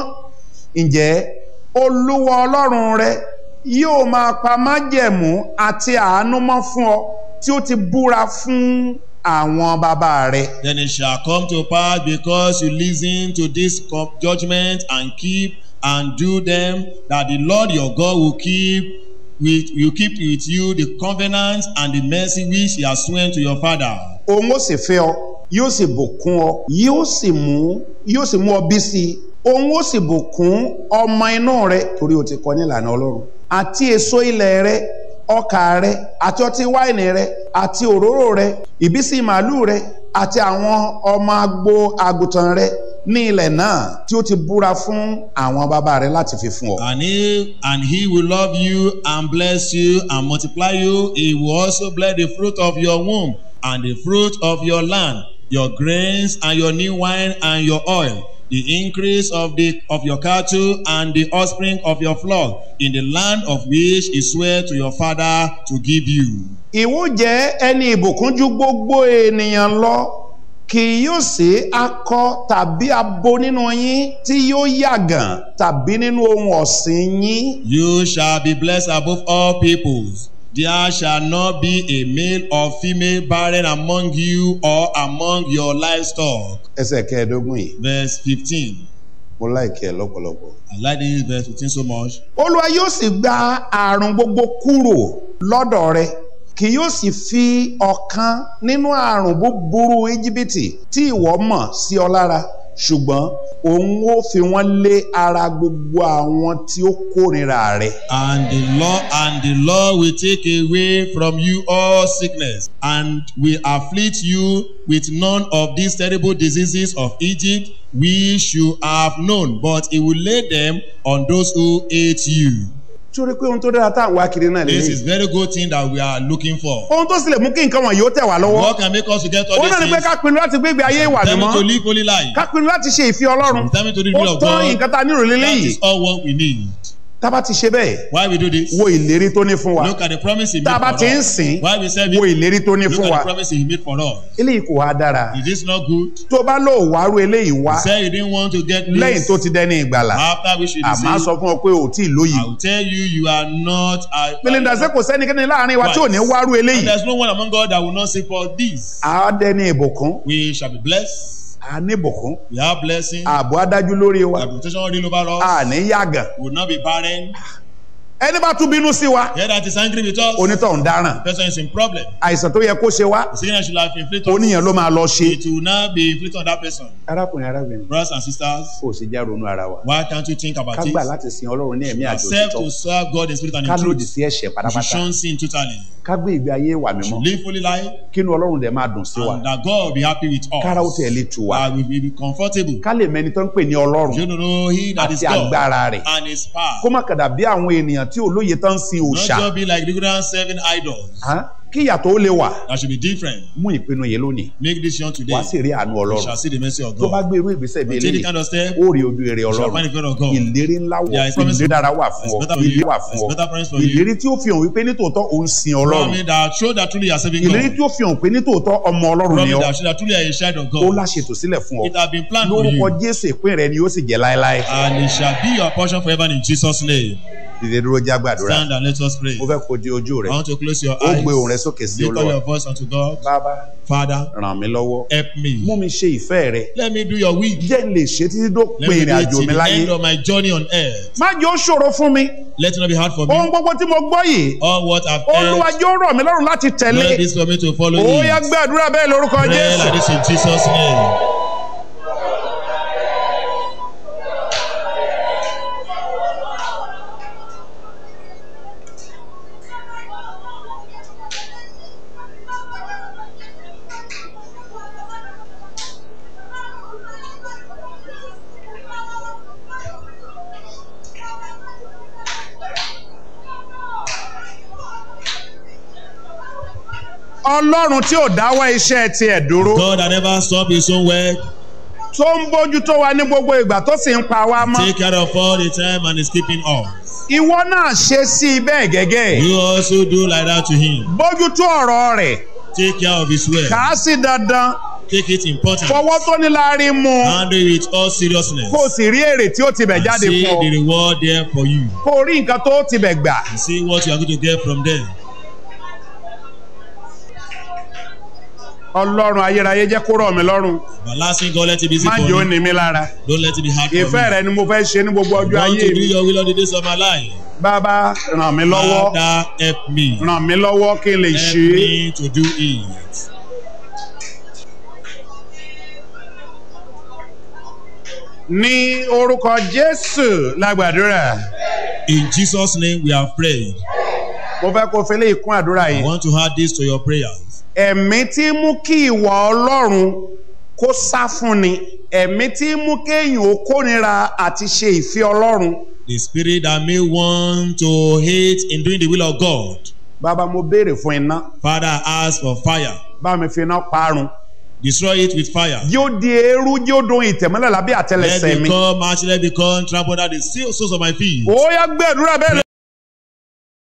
ǹjẹ́ olúwa ọlọ́run rẹ yóò máa pa májẹ̀mú àti àánú mọ́ fún ọ tí ó ti búra fún àwọn bàbá rẹ. Then it shall come to pass because you listen to this co- judgment and keep and do them that the Lord your God will keep with you keep with you the covenant and the mercy which he has sworn to your father. òun ó sì fẹ́ ọ yóò sì bùkún ọ yóò sì mú yóò sì mú ọ bí sí i òun ó sì bùkún ọmọ inú rẹ torí o ti kọ nílànà ọlọ́run àti èso ilẹ̀ rẹ ọkà rẹ àti ọtí wáìnì rẹ àti òróró rẹ ìbísí màálù rẹ àti àwọn ọmọ agbo àgùntàn rẹ ní ilẹ̀ náà tí ó ti búra fún àwọn bàbá rẹ láti fi fún ọ. And he and he will love you and bless you and multiply you. He will also bless the fruit of your womb and the fruit of your land, your grains and your new wine and your oil, the increase of the of your cattle and the offspring of your flock, in the land of which he sware to your father to give you. ìwọ jẹ́ ẹni ìbùkún ju gbogbo ènìyàn lọ kì yóò sí akọ tàbí abo nínú yín tí yóò yàgàn tàbí nínú ohun ọ̀sìn yín. You shall be blessed above all peoples. There shall not be a male or female barren among you or among your livestock. ẹsẹ̀ kẹẹ̀ẹ́dógún yìí Verse 15. mo láìkẹ́ ẹ lọ́pọ̀lọpọ̀. I like this verse 15 so much. olúwa yóò sì gba àrùn gbogbo kúrò lọ́dọ̀ rẹ kì yóò sì fi ọ̀kan nínú àrùn búburú íjíbítì tí ìwọ mọ̀ sí ọ lára ṣùgbọ́n òun ó fi wọ́n lé ara gbogbo àwọn tí ó kórìíra rẹ. And the Lord and the Lord will take away from you all sickness and will afflict you with none of these terrible diseases of Egypt which you have known, but he will lay them on those who hate you. torí pé ohun tó dára tá à ń wá kiri náà This lélẹ́yìn. is very good thing that we are looking for. ohun tó sì lè mú kí nǹkan wọ̀nyí ó tẹ̀ wá lọ́wọ́. What can make us to get all ó these náà ni pé things? ká pinnu láti gbé ìgbé ayé ìwà Tell me to mímọ́ live holy life. ká pinnu láti ṣe ìfẹ́ ọlọ́run Tell me to do the ó will of tán God. nǹkan tá a nílò That lélẹ́yìí is all what we need. tá a bá ti ṣe bẹ́ẹ̀ Why we do this? wo ìlérí tó ní fún wa Look at the promise he tá a made bá for ti ń us. sìn Why we serve wo him? ìlérí tó ní Look fún at wa the promise he made for us. eléyìí kò wá dára Is this not good? tó bá lò wárú eléyìí wá You say you didn't want to get lẹ́yìn this tó ti dẹni ìgbàlà after we should be àmọ́ a saved. sọ fún ọ pé ò tí ì lóyìí I will tell you, you are not. a- pèlèndà sẹ́ kò sẹ́nikẹ́ni láàrin wa tí ò ní wárú And eléyìí there's no one among God that will not seek for this. a dẹni ìbùkún We shall be blessed. a ní ìbùkún We have blessing. ààbò adájú lórí wa Our protection all over a us. ní yàgàn We will not be barren. ẹni bá tún bínú sí wa He that is angry with us, onítọ̀hún dáràn person is in problem. àìsàn tó yẹ kó ṣe wá The sickness should have inflicted. oníyàn ló máa lọ ṣe. It will not be inflicted on that person. arákùnrin arábìnrin Brothers and sisters, kò sì já ronú ara wa why can't you think about ká it? gbà láti sin ọlọ́run ní ẹ̀mí àjò Accept òtítọ́ to serve God in spirit and ká in lòdì truth. sí ẹ̀ṣẹ̀ You should pátápátá shun sin totally. ká gbé ìgbé ayé ìwà mímọ́ Live fully life kínú ọlọ́run dẹ̀ máa dùn sí wa and that God will be happy with us. kára ó tẹ̀ lè tù wá That we will be comfortable. ká lè mẹni tó ń pè ní ọlọ́run You don't know he that is àti God agbára rẹ̀ and his power. kó má kàdà bí àwọn ènìyàn tí olóye tán ń sin Not òòṣà just be like the good serving idols. Hán? kí ìyàtọ̀ ó lè wà That should be different. mú ìpinnu yìí lónìí Make this young today. wá sì rí àánú You ọlọ́run shall see the mercy of tó bá God. gbé irú ìgbésẹ̀ bí But take the eléyìí kind of step, ó rí ojú èrè you shall ọlọ́run find the favor of God. ìlérí ńlá wọ̀ There is promise ìlérí dára wà fún ọ It's better for ìlérí you. wà fún It's ọ better promise for you. ìlérí tí ó fi hàn wípé nítòótọ́ òun sin ọlọ́run Promise that show that truly you are serving ìlérí God. tí ó fi hàn pé nítòótọ́ ọmọ ọlọ́run ni Promise ọ that show that truly you are a child of ó God. láṣetò sílẹ̀ fún ọ It has been planned for lórúkọ you. jésù ìpín rẹ ni yóò sì jẹ́ láéláé And it shall be your portion forever in Jesus' name. dìde dúró já gbàdúrà Stand and let us pray. mo fẹ́ kó di ojú rẹ I want to close your ó eyes. gbé ohùn rẹ sókè sí Lift up olúwa your voice unto God. bàbá Father, ràn mí lọ́wọ́ help mú me. mi ṣe ìfẹ́ rẹ Let me do your will. jẹ́ n lè ṣe títí tó Let pin me ìrìn do it àjò till mi the láyé end of my journey on earth. má jẹ́ ó ṣòro fún mi Let it not be hard for ohun me. gbogbo tí mo gbọ́ yìí All what I've olúwa heard, yóò rọ̀ mí lọ́rùn láti tẹ̀lé Lord, this for me to follow ó yá it. gbàdúrà bẹ́ẹ̀ lórúkọ Pray jésù like this in Jesus' name. ọlọ́run tí ò dáwọ́ iṣẹ́ tiẹ̀ dúró God that never stop his own work, tó ń bójú tó wa ní gbogbo ìgbà tó sì ń pa wá mọ́ take care of all the time and is keeping us. ìwọ náà ṣe sí i bẹ́ẹ̀ gẹ́gẹ́ You also do like that to him. bójú tó ọ̀rọ̀ rẹ̀ Take care of his word. kà á sí dandan Take it important. fọwọ́ tó ní láàrin mu Handle it with all seriousness. kó o sì rí èrè tí ó ti bẹ̀ And jáde see fún ọ the reward there for you. kó o rí nǹkan tó ti bẹ̀ gbà And see what you are going to get from them. ọlọ́run ayérayé jẹ́ kó rọ̀ mí lọ́rùn Everlasting God, let it be easy má for jẹ́ ó me. ní mi lára Don't let it be hard for ìfẹ́ me. rẹ ni mo fẹ́ ṣe ní gbogbo ọjọ́ I want ayé to do mi your will all the days of my life. bàbá ràn mí lọ́wọ́ Father, help me. ràn mí lọ́wọ́ kí n lè Help ṣe é me to do it. ní orúkọ jésù lágbàdúrà In Jesus' name we have prayed. mo fẹ́ kó fẹ́lẹ́ ìkún àdúrà I yìí want to add this to your prayers. ẹ̀mí tí mú kí ìwà ọlọ́run kó sá fún ni ẹ̀mí tí ń mú kéèyàn ó kórìíra àti ṣe ìfẹ́ ọlọ́run The spirit that may want to hate in doing the will of God. bàbá mo béèrè fún iná Father, I ask for fire. bá mi fi iná parun Destroy it with fire. yóò di eérú yóò dún ìtẹ̀mọ́lẹ̀ lábẹ́ Let àtẹlẹsẹ̀ it mi become, actually let it become trampled at the soles of my feet. ó yá gbàdúrà bẹ́ẹ̀